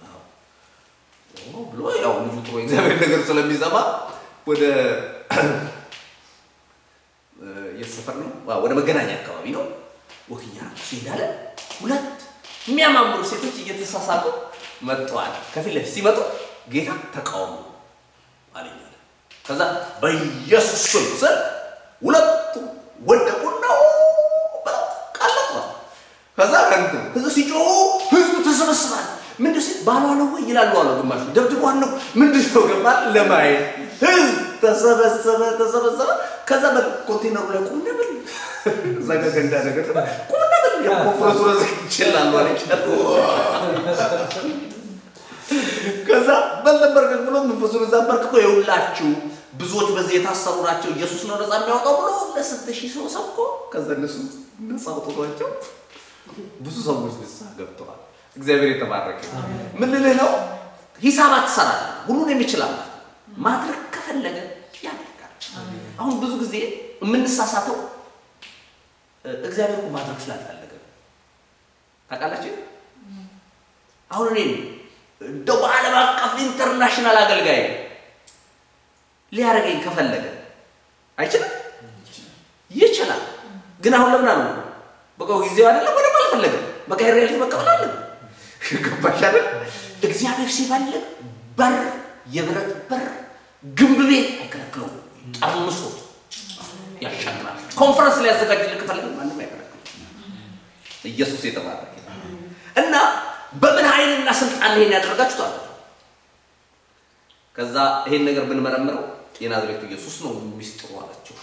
ብሎ ያው ልጁ ጥሩ የእግዚአብሔር ነገር ስለሚሰማ ወደ የት ሰፈር ነው? ወደ መገናኛ አካባቢ ነው ወክያ ሲሄዳለ ሁለት የሚያማምሩ ሴቶች እየተሳሳቁ መጥተዋል። ከፊት ለፊት ሲመጡ ጌታ ተቃውሞ አለኝ አለ። ከዛ በኢየሱስ ስም ስል ሁለቱ ወደቁና ቃለጥ ከዛ ከንቱ ህዝብ ሲጮሁ ህዝቡ ተሰበስባል። ምንድን ሲል ባሏ ነው ወይ ይላሉ አለ። ግማሹ ደብድቧን ነው ምንድን ነው ገባ ለማየት ህዝብ ተሰበሰበ ተሰበሰበ። ከዛ በኮንቴነሩ ላይ ቁም ነብል እዛ ጋ ገንዳ ነገር ቁም ነብል ኮንፈረንሱ ረዝ ይችላሉ አለች። ከዛ በልነበር ብሎ መንፈሱን እዛ በርክቶ የሁላችሁ ብዙዎች በዚህ የታሰሩ ናቸው፣ ኢየሱስ ነው ነፃ የሚያወጣው ብሎ ለስንት ሺህ ሰው ሰብኮ ከዛ እነሱ ነፃ አውጥቷቸው ብዙ ሰዎች ንስሐ ገብተዋል። እግዚአብሔር የተባረከ ምን ልልህ ነው? ሂሳብ አትሰራለህ። ሁሉን የሚችል አምላክ ማድረግ ከፈለገ ያደርጋል። አሁን ብዙ ጊዜ የምንሳሳተው እግዚአብሔር እኮ ማድረግ ስላልፈለገ ታውቃላችሁ። አሁን እኔ እንደው በዓለም አቀፍ ኢንተርናሽናል አገልጋይ ሊያደርገኝ ከፈለገ አይችልም? ይችላል። ግን አሁን ለምን አሉ በቃ ጊዜው አይደለም ወደ አልፈለገም። በቃ ሪያሊቲ መቀበል አለ ገባሽ አይደል? እግዚአብሔር ሲፈልግ በር የብረት በር ግንብ ቤት አይከለክለውም። ጠርምሶት ያሻግራል። ኮንፈረንስ ሊያዘጋጅልህ ከፈለገ ማንም አይከለክለው። ኢየሱስ የተባረከ እና በምን ኃይልና ስልጣን ይሄን ያደረጋችሁት አለ። ከዛ ይሄን ነገር ብንመረምረው የናዝሬቱ ኢየሱስ ነው ሚስጥሩ አላቸው።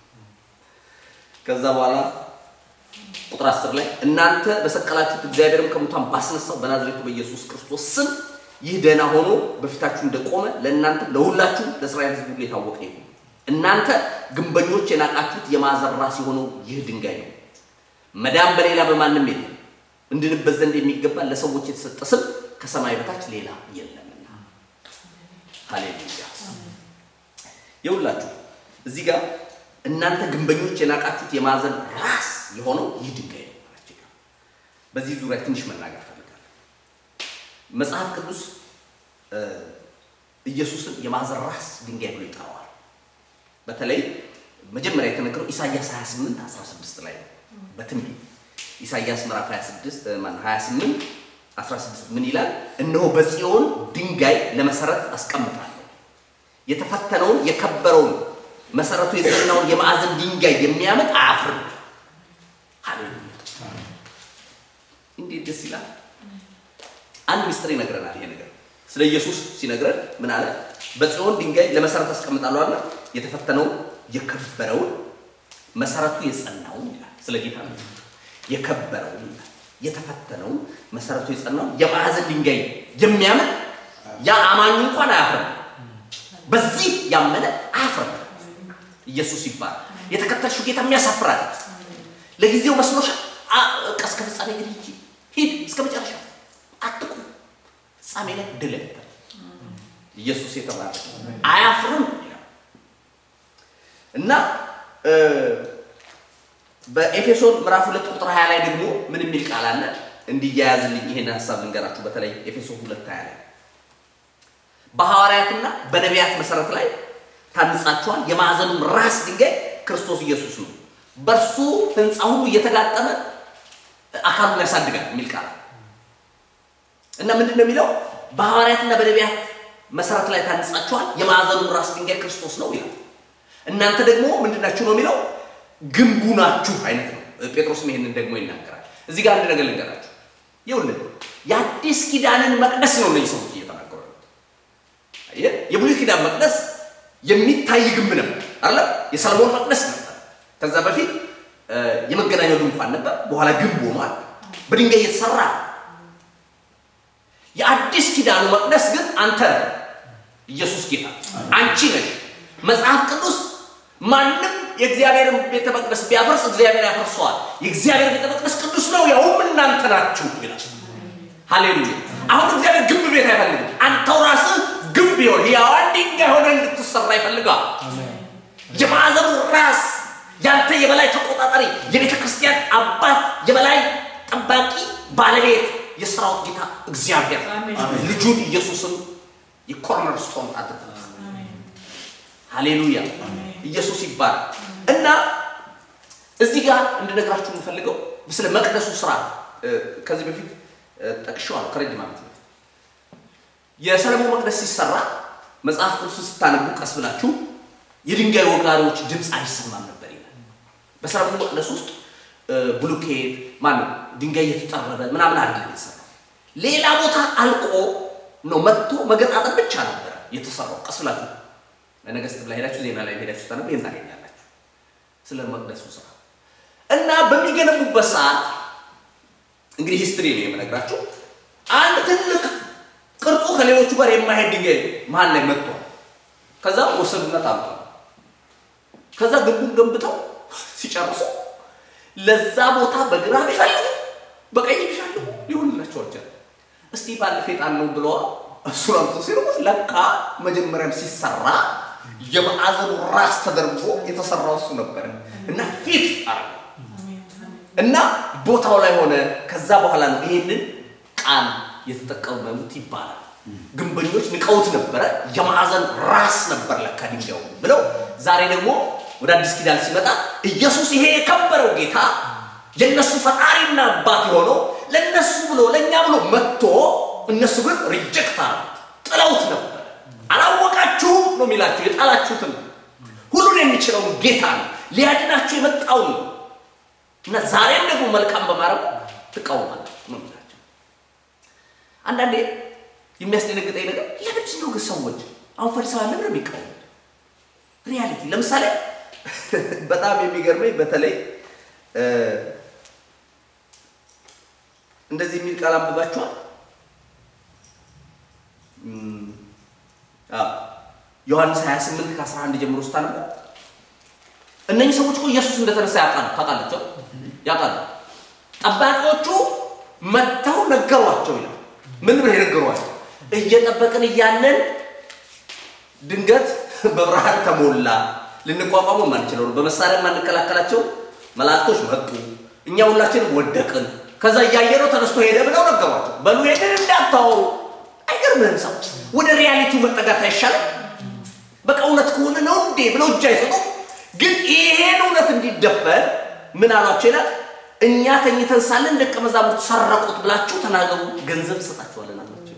ከዛ በኋላ ቁጥር አስር ላይ እናንተ በሰቀላችሁት እግዚአብሔርም ከሙታን ባስነሳው በናዝሬቱ በኢየሱስ ክርስቶስ ስም ይህ ደህና ሆኖ በፊታችሁ እንደቆመ ለእናንተ ለሁላችሁ ለእስራኤል ሕዝብ ሁሉ የታወቀ ይሁን። እናንተ ግንበኞች የናቃችሁት የማዕዘን ራስ የሆነው ይህ ድንጋይ ነው። መዳን በሌላ በማንም የለም፣ እንድንበት ዘንድ የሚገባ ለሰዎች የተሰጠ ስም ከሰማይ በታች ሌላ የለምና። ሃሌሉያ። የሁላችሁ እዚህ ጋር እናንተ ግንበኞች የናቃችሁት የማዕዘን ራስ የሆነው ይህ ድንጋይ ነው አላቸው። በዚህ ዙሪያ ትንሽ መናገር ፈልጋለሁ። መጽሐፍ ቅዱስ ኢየሱስን የማዕዘን ራስ ድንጋይ ብሎ ይጠራዋል። በተለይ መጀመሪያ የተነገረው ኢሳይያስ 28 16 ላይ ነው። በትንቢት ኢሳይያስ ምዕራፍ 26 ማን 28 16 ምን ይላል? እነሆ በጽዮን ድንጋይ ለመሰረት አስቀምጣለሁ የተፈተነውን የከበረውን መሰረቱ የጸናውን የማዕዘን ድንጋይ የሚያምን አያፍርም። ሃሌሉያ! እንዴት ደስ ይላል! አንድ ምስጢር ይነግረናል። ይሄ ነገር ስለ ኢየሱስ ሲነግረን ምን አለ? በጽዮን ድንጋይ ለመሰረት አስቀምጣለሁ አለ። የተፈተነውን የከበረውን መሰረቱ የጸናውን ይላል። ስለ ጌታ ነው። የከበረውን ይላል። የተፈተነውን መሰረቱ የጸናውን የማዕዘን ድንጋይ የሚያምን ያ አማኙ እንኳን አያፍርም። በዚህ ያመነ አያፍርም። ኢየሱስ ይባላል። የተከተልሽው ጌታ የሚያሳፍራል። ለጊዜው መስሎሻል። በቃ እስከ ፍጻሜ ግን ሂጂ ሂድ እስከ መጨረሻ አትቁ። ፍጻሜ ላይ ድል ያለ ኢየሱስ የተባለ አያፍርም ይላል እና በኤፌሶን ምዕራፍ ሁለት ቁጥር 20 ላይ ደግሞ ምን የሚል ቃል አለ? እንዲያያዝልኝ ይሄን ሀሳብ ልንገራችሁ። በተለይ ኤፌሶን ሁለት 20 ላይ በሐዋርያትና በነቢያት መሰረት ላይ ታንጻችኋል፣ የማዕዘኑም ራስ ድንጋይ ክርስቶስ ኢየሱስ ነው፣ በእርሱ ህንፃ ሁሉ እየተጋጠመ አካሉን ያሳድጋል የሚል ቃል እና ምንድን ነው የሚለው? በሐዋርያትና በነቢያት መሰረት ላይ ታንጻችኋል፣ የማዕዘኑም ራስ ድንጋይ ክርስቶስ ነው ይላል። እናንተ ደግሞ ምንድናችሁ ነው የሚለው ግንቡ ናችሁ አይነት ነው። ጴጥሮስም ይሄንን ደግሞ ይናገራል። እዚህ ጋር አንድ ነገር ልንገራችሁ። ይኸውልህ የአዲስ ኪዳንን መቅደስ ነው እነዚህ ሰዎች እየተናገሩ ያሉት። የብሉይ ኪዳን መቅደስ የሚታይ ግንብ ነበር አለ። የሰለሞን መቅደስ ነበር። ከዛ በፊት የመገናኛው ድንኳን ነበር። በኋላ ግንብ ሆኗል፣ በድንጋይ የተሰራ የአዲስ ኪዳኑ መቅደስ ግን አንተ ኢየሱስ ጌታ አንቺ ነሽ። መጽሐፍ ቅዱስ ማንም የእግዚአብሔርን ቤተ መቅደስ ቢያፈርስ እግዚአብሔር ያፈርሰዋል። የእግዚአብሔር ቤተ መቅደስ ቅዱስ ነው፣ ያውም እናንተ ናችሁ ይላል። ሃሌሉያ! አሁን እግዚአብሔር ግንብ ቤት አይፈልግም። አንተው ራስህ ግንብ ይሆን ሕያዋን ድንጋይ ሆነ እንድትሰራ ይፈልጋል። የማዕዘኑ ራስ ያንተ የበላይ ተቆጣጣሪ፣ የቤተ ክርስቲያን አባት፣ የበላይ ጠባቂ፣ ባለቤት፣ የሰራዊት ጌታ እግዚአብሔር ልጁን ኢየሱስን የኮርነር ስቶን አድርጎ ሃሌሉያ ኢየሱስ ይባላል። እና እዚህ ጋር እንድነግራችሁ የምፈልገው ስለ መቅደሱ ስራ ከዚህ በፊት ጠቅሼዋለሁ ከረጅም ዓመት በፊት የሰለሞን መቅደስ ሲሰራ መጽሐፍ ቅዱስን ስታነቡ ቀስ ብላችሁ የድንጋይ ወጋሪዎች ድምፅ አይሰማም ነበር ይላል። በሰለሞን መቅደስ ውስጥ ብሉኬት ማነው ድንጋይ እየተጠረበ ምናምን አይደለም የተሰራው። ሌላ ቦታ አልቆ ነው መጥቶ መገጣጠም ብቻ ነበረ የተሰራው። ቀስ ብላችሁ በነገስት ላይ ሄዳችሁ ዜና ላይ ሄዳችሁ ስታነቡ ይህን ታገኛላችሁ ስለ መቅደሱ ስራ እና በሚገነቡበት ሰዓት እንግዲህ ሂስትሪ ነው የምነግራችሁ። አንድ ትልቅ ቅርጹ ከሌሎቹ ጋር የማይሄድ ድንጋይ መሀል ላይ መጥቷል። ከዛ ወሰዱና ጣሉታል። ከዛ ግንቡን ገንብተው ሲጨርሱ ለዛ ቦታ በግራ ቢፈልጉ በቀኝ ቢፈልጉ ሊሆንላቸው አልቻለም። እስቲ ባለፈ ጣን ነው ብለዋል። እሱ ራሱ ሲሩት ለካ መጀመሪያም ሲሰራ የማዕዘኑ ራስ ተደርጎ የተሰራው እሱ ነበረ እና ፊት አረ እና ቦታው ላይ ሆነ። ከዛ በኋላ ነው ይሄንን ቃል የተጠቀሙት ይባላል። ግንበኞች ንቀውት ነበረ። የማዕዘን ራስ ነበር ለካ ድንጋዩ ብለው ዛሬ ደግሞ ወደ አዲስ ኪዳን ሲመጣ ኢየሱስ ይሄ የከበረው ጌታ የእነሱ ፈጣሪና አባት የሆነው ለእነሱ ብሎ ለእኛ ብሎ መጥቶ እነሱ ግን ሪጀክት አሉት፣ ጥለውት ነበር። አላወቃችሁም ነው የሚላችሁ። የጣላችሁትን ሁሉን የሚችለውን ጌታ ነው ሊያድናችሁ የመጣውን ነው እና ዛሬም ደግሞ መልካም በማድረግ ትቃወማላችሁ ነው የሚላቸው። አንዳንዴ የሚያስደነግጠኝ ነገር ለምንድን ነው ግን ሰዎች አሁን ፈሪሳውያን ለምን ነው የሚቃወሙት? ሪያሊቲ ለምሳሌ በጣም የሚገርመኝ በተለይ እንደዚህ የሚል ቃል አንብባችኋል። ዮሐንስ 28 ከ11 ጀምሮ ስታነቡ እነኚህ ሰዎች እኮ ኢየሱስ እንደተነሳ ያውቃሉ። ታውቃላቸው ያውቃሉ። ጠባቂዎቹ መጥተው ነገሯቸው ይላል። ምን ብለው የነገሯቸው? እየጠበቅን እያለን ድንገት በብርሃን ተሞላ። ልንቋቋሙ ማንችለው ነው። በመሳሪያ የማንከላከላቸው መላእክቶች መጡ። እኛ ሁላችንም ወደቅን። ከዛ እያየነው ተነስቶ ሄደ ብለው ነገሯቸው። በሉ ይሄንን እንዳታወሩ። አይ አይገርምህም? ሰው ወደ ሪያሊቲው መጠጋት አይሻልም? በቃ እውነት ከሆነ ነው እንዴ ብለው እጅ አይሰጡም። ግን ይሄን እውነት እንዲደፈን ምን አሏቸው ይላል እኛ ተኝተን ሳለን ደቀ መዛሙርት ሰረቁት ብላችሁ ተናገሩ፣ ገንዘብ እንሰጣችኋለን አሏቸው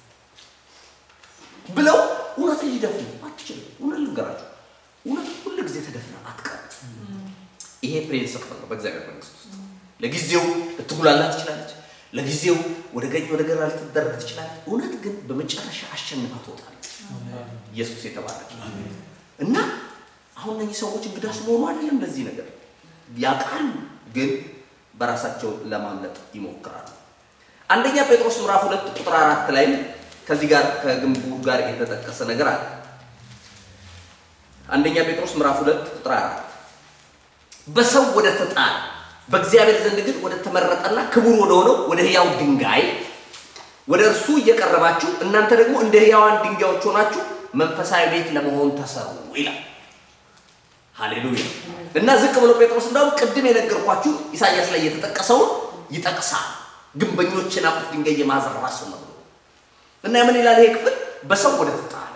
ብለው እውነትን ሊደፍኑ አትችልም። እውነት ልንገራችሁ፣ እውነት ሁል ጊዜ ተደፍና አትቀርም። ይሄ ፕሪንስፕል ነው በእግዚአብሔር መንግስት ውስጥ። ለጊዜው ልትጉላላ ትችላለች፣ ለጊዜው ወደ ቀኝ ወደ ግራ ልትደረግ ትችላለች። እውነት ግን በመጨረሻ አሸንፋ ትወጣለች። ኢየሱስ የተባረከ እና አሁን እነዚህ ሰዎች እንግዳ ስለሆኑ አይደለም ለዚህ ነገር ያውቃሉ፣ ግን በራሳቸው ለማምለጥ ይሞክራሉ። አንደኛ ጴጥሮስ ምዕራፍ ሁለት ቁጥር አራት ላይ ከዚህ ጋር ከግንቡ ጋር የተጠቀሰ ነገር አለ። አንደኛ ጴጥሮስ ምዕራፍ ሁለት ቁጥር አራት በሰው ወደ ተጣለ በእግዚአብሔር ዘንድ ግን ወደ ተመረጠና ክቡር ወደ ሆነው ወደ ሕያው ድንጋይ ወደ እርሱ እየቀረባችሁ እናንተ ደግሞ እንደ ሕያዋን ድንጋዮች ሆናችሁ መንፈሳዊ ቤት ለመሆን ተሰሩ ይላል። ሃሌሉያ! እና ዝቅ ብሎ ጴጥሮስ እንዳውም ቅድም የነገርኳችሁ ኢሳያስ ላይ የተጠቀሰውን ይጠቅሳል። ግንበኞች የናቁት ድንጋይ የማዕዘን ራስ ነው ብሎ እና ምን ይላል ይሄ ክፍል? በሰው ወደ ተጣለ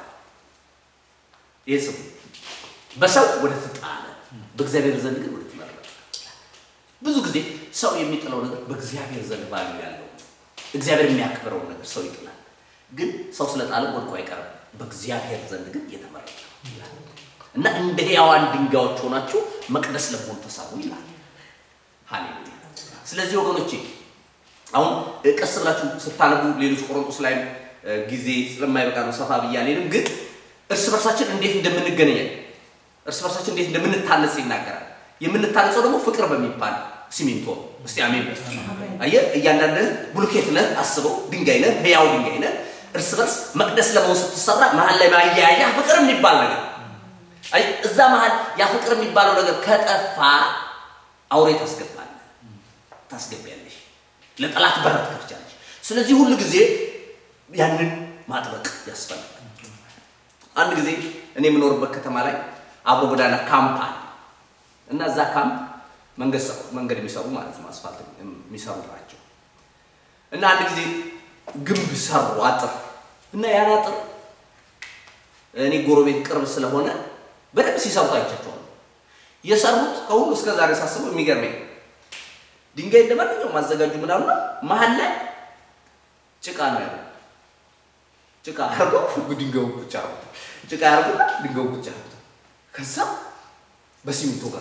ይህ ስሙ በሰው ወደ ተጣለ በእግዚአብሔር ዘንድ ግን ወደ ተመረጠ። ብዙ ጊዜ ሰው የሚጥለው ነገር በእግዚአብሔር ዘንድ ባሉ ያለው እግዚአብሔር የሚያክብረውን ነገር ሰው ይጥላል። ግን ሰው ስለጣለ ወድቆ አይቀርም። በእግዚአብሔር ዘንድ ግን የተመረጠ ይላል እና እንደ ሕያዋን ድንጋዮች ሆናችሁ መቅደስ ለመሆን ተሳቡ ይላል። ሃሌሉያ። ስለዚህ ወገኖቼ አሁን ቀስ ብላችሁ ስታነቡ ሌሎች ቆሮንቶስ ላይም ጊዜ ስለማይበቃ ነው ሰፋ ብዬ አልሄድም። ግን እርስ በርሳችን እንዴት እንደምንገናኝ እርስ በርሳችን እንዴት እንደምንታነጽ ይናገራል። የምንታነጸው ደግሞ ፍቅር በሚባል ሲሚንቶ ነው። እስቲ አሜን። አየህ፣ እያንዳንድህ ቡልኬት ነህ፣ አስበው፣ ድንጋይ ነህ፣ ሕያው ድንጋይ ነህ። እርስ በርስ መቅደስ ለመሆን ስትሰራ መሀል ላይ ማያያ ፍቅር የሚባል ነገር አይ፣ እዛ መሀል ያ ፍቅር የሚባለው ነገር ከጠፋ አውሬ ታስገባለህ፣ ታስገቢያለሽ፣ ለጠላት በረት ከፍቻለሽ። ስለዚህ ሁሉ ጊዜ ያንን ማጥበቅ ያስፈልጋል። አንድ ጊዜ እኔ የምኖርበት ከተማ ላይ አብሮ ጎዳና ካምፕ አለ እና እዛ ካምፕ መንገድ መንገድ የሚሰሩ ማለት ነው፣ አስፋልት የሚሰሩ ናቸው። እና አንድ ጊዜ ግንብ ሰሩ አጥር እና ያን አጥር እኔ ጎረቤት ቅርብ ስለሆነ በደንብ ሲሰሩት አይቻቸዋለሁ። የሰሩት ከሁሉ እስከ ዛሬ ሳስበው የሚገርመኝ ድንጋይ እንደማንኛውም ማዘጋጁ ምናምን መሀል ላይ ጭቃ ነው ያለው። ጭቃ አርገው ድንጋዩ ብቻ አርጉት፣ ጭቃ ያርጉና ድንጋዩ ብቻ አርጉት። ከዛ በሲሚንቶ ጋር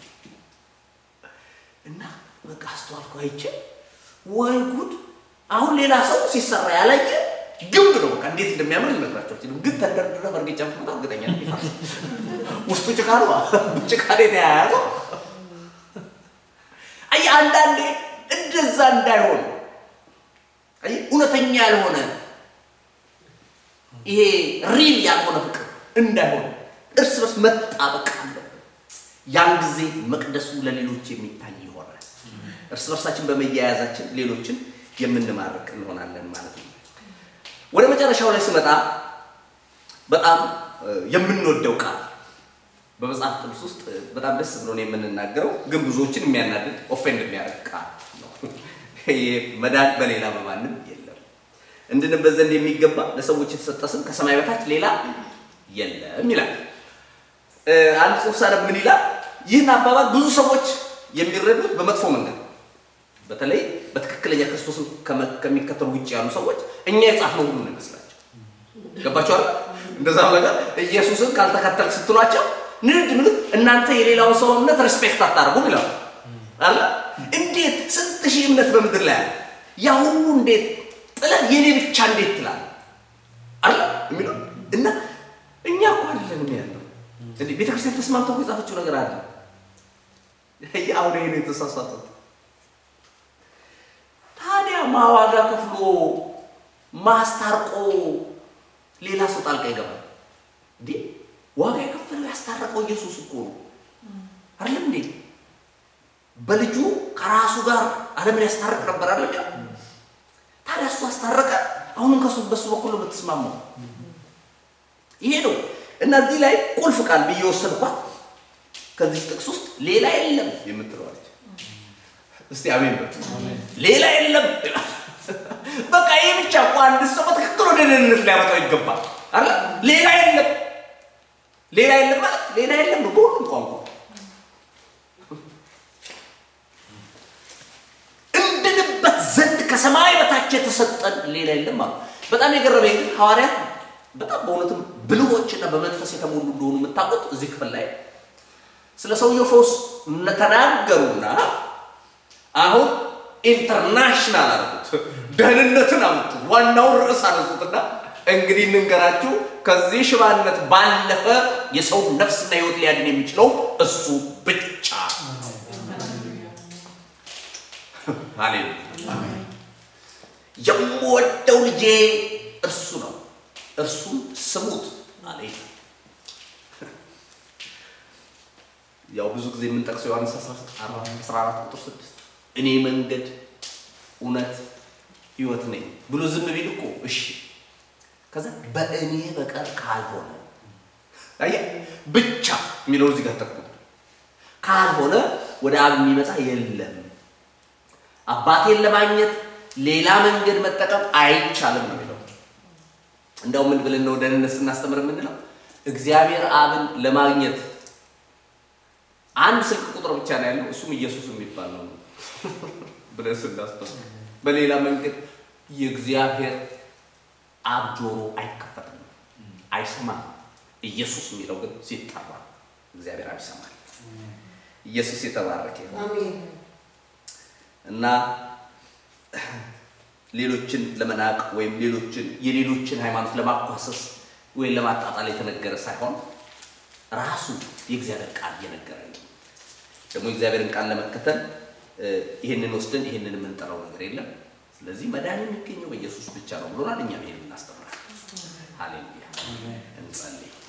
እና በቃ አስተዋልኩ፣ አይቼ ወይ ጉድ! አሁን ሌላ ሰው ሲሰራ ያላየ ግንብ ነው። በቃ እንዴት እንደሚያምር ልነግራቸው አልችልም። ግን ተንደርድረ በእርግጫ ምትመጣ እርግጠኛ ነኝ ይፈርሳል። ውስጡ ጭቃ ነው፣ ጭቃ ነው የተያያዘው። አይ አንዳንዴ እንደዛ እንዳይሆን አይ እውነተኛ ያልሆነ ይሄ ሪል ያልሆነ ፍቅር እንዳይሆን እርስ በርስ መጣበቅ አለብን። ያን ጊዜ መቅደሱ ለሌሎች የሚታይ ይሆናል። እርስ በርሳችን በመያያዛችን ሌሎችን የምንማርክ እንሆናለን ማለት ነው። ወደ መጨረሻው ላይ ስመጣ በጣም የምንወደው ቃል በመጽሐፍ ቅዱስ ውስጥ በጣም ደስ ብሎን የምንናገረው ግን ብዙዎችን የሚያናድድ ኦፌንድ የሚያደርግ ቃል ነው። ይሄ መዳን በሌላ በማንም የለም እንድንበት ዘንድ የሚገባ ለሰዎች የተሰጠ ስም ከሰማይ በታች ሌላ የለም ይላል። አንድ ጽሑፍ ሳነብ ምን ይላል? ይህን አባባል ብዙ ሰዎች የሚረዱት በመጥፎ መንገድ በተለይ በትክክለኛ ክርስቶስን ከሚከተሉ ውጭ ያሉ ሰዎች እኛ የጻፍነው ሁሉ ነው ይመስላቸው። ገባቸዋል? እንደዛም ነገር ኢየሱስን ካልተከተልክ ስትሏቸው ንድ ምልት እናንተ የሌላውን ሰው እምነት ሬስፔክት አታርጉም ይላሉ አለ። እንዴት ስንት ሺህ እምነት በምድር ላይ አለ። ያ ሁሉ እንዴት ጥለህ የኔ ብቻ እንዴት ትላል አለ የሚለው እና እኛ እኮ አይደለንም ያለው እንዴ ቤተክርስቲያን ተስማምታ እኮ የጻፈችው ነገር አለ። አሁን ይሄ ነው የተሳሳቱት። ታዲያ ማዋጋ ከፍሎ ማስታርቆ ሌላ ሰው ጣልቃ ይገባል እንዴ? ዋጋ የከፈለው ያስታረቀው ኢየሱስ እኮ ነው አይደለም እንዴ? በልጁ ከራሱ ጋር ዓለምን ያስታርቅ ነበር አለ። ታዲያ እሱ አስታረቀ። አሁንም ከሱ በሱ በኩል ነው የምትስማማው። ይሄ ነው እና እዚህ ላይ ቁልፍ ቃል ብዬ ወሰድኳት ከዚህ ጥቅስ ውስጥ ሌላ የለም የምትለዋለች። እስቲ አሜን በሉ። ሌላ የለም በቃ ይህ ብቻ እኮ አንድ ሰው በትክክል ወደ ደህንነት ሊያመጣው ይገባል አለ። ሌላ የለም፣ ሌላ የለም ማለት ሌላ የለም ነው በሁሉም ቋንቋ እንድንበት ዘንድ ከሰማይ በታች የተሰጠን ሌላ የለም አሉ። በጣም የገረመኝ ግን ሐዋርያት በጣም በእውነትም ብልሆችና በመንፈስ የተሞሉ እንደሆኑ የምታውቁት እዚህ ክፍል ላይ ስለ ሰውየው ፈውስ ተናገሩና አሁን ኢንተርናሽናል አደረጉት፣ ደህንነትን አመጡት፣ ዋናውን ርዕስ አነሱትና እንግዲህ እንንገራችሁ ከዚህ ሽባነት ባለፈ የሰው ነፍስና ሕይወት ሊያድን የሚችለው እሱ ብቻ ሃሌሉያ። የምወደው ልጄ እርሱ ነው፣ እርሱን ስሙት አለ። ያው ብዙ ጊዜ የምንጠቅሰው ዮሐንስ 14 ቁጥር 6 እኔ መንገድ እውነት ሕይወት ነኝ ብሎ ዝም ቢል እኮ እሺ፣ ከዛ በእኔ በቀር ካልሆነ አየህ፣ ብቻ የሚለው እዚህ ጋር ተኩ ካልሆነ ወደ አብ የሚመጣ የለም። አባቴን ለማግኘት ሌላ መንገድ መጠቀም አይቻልም ነው የሚለው። እንደው ምን ብለን ነው ደህንነት ስናስተምር የምንለው? እግዚአብሔር አብን ለማግኘት አንድ ስልክ ቁጥር ብቻ ነው ያለው፣ እሱም ኢየሱስ የሚባል ነው ብለን ስናስተምር፣ በሌላ መንገድ የእግዚአብሔር አብ ጆሮ አይከፈትም፣ አይሰማም። ኢየሱስ የሚለው ግን ሲጠራ እግዚአብሔር አብ ይሰማል። ኢየሱስ የተባረከ ይሁን። እና ሌሎችን ለመናቅ ወይም ሌሎችን የሌሎችን ሃይማኖት ለማኳሰስ ወይም ለማጣጣል የተነገረ ሳይሆን ራሱ የእግዚአብሔር ቃል እየነገረ ነው። ደግሞ የእግዚአብሔርን ቃል ለመከተል ይህንን ወስደን ይህንን የምንጠራው ነገር የለም። ስለዚህ መዳን የሚገኘው በኢየሱስ ብቻ ነው ብሎናል። እኛም ይሄን እናስተምራለን። ሃሌሉያ። እንጸልይ።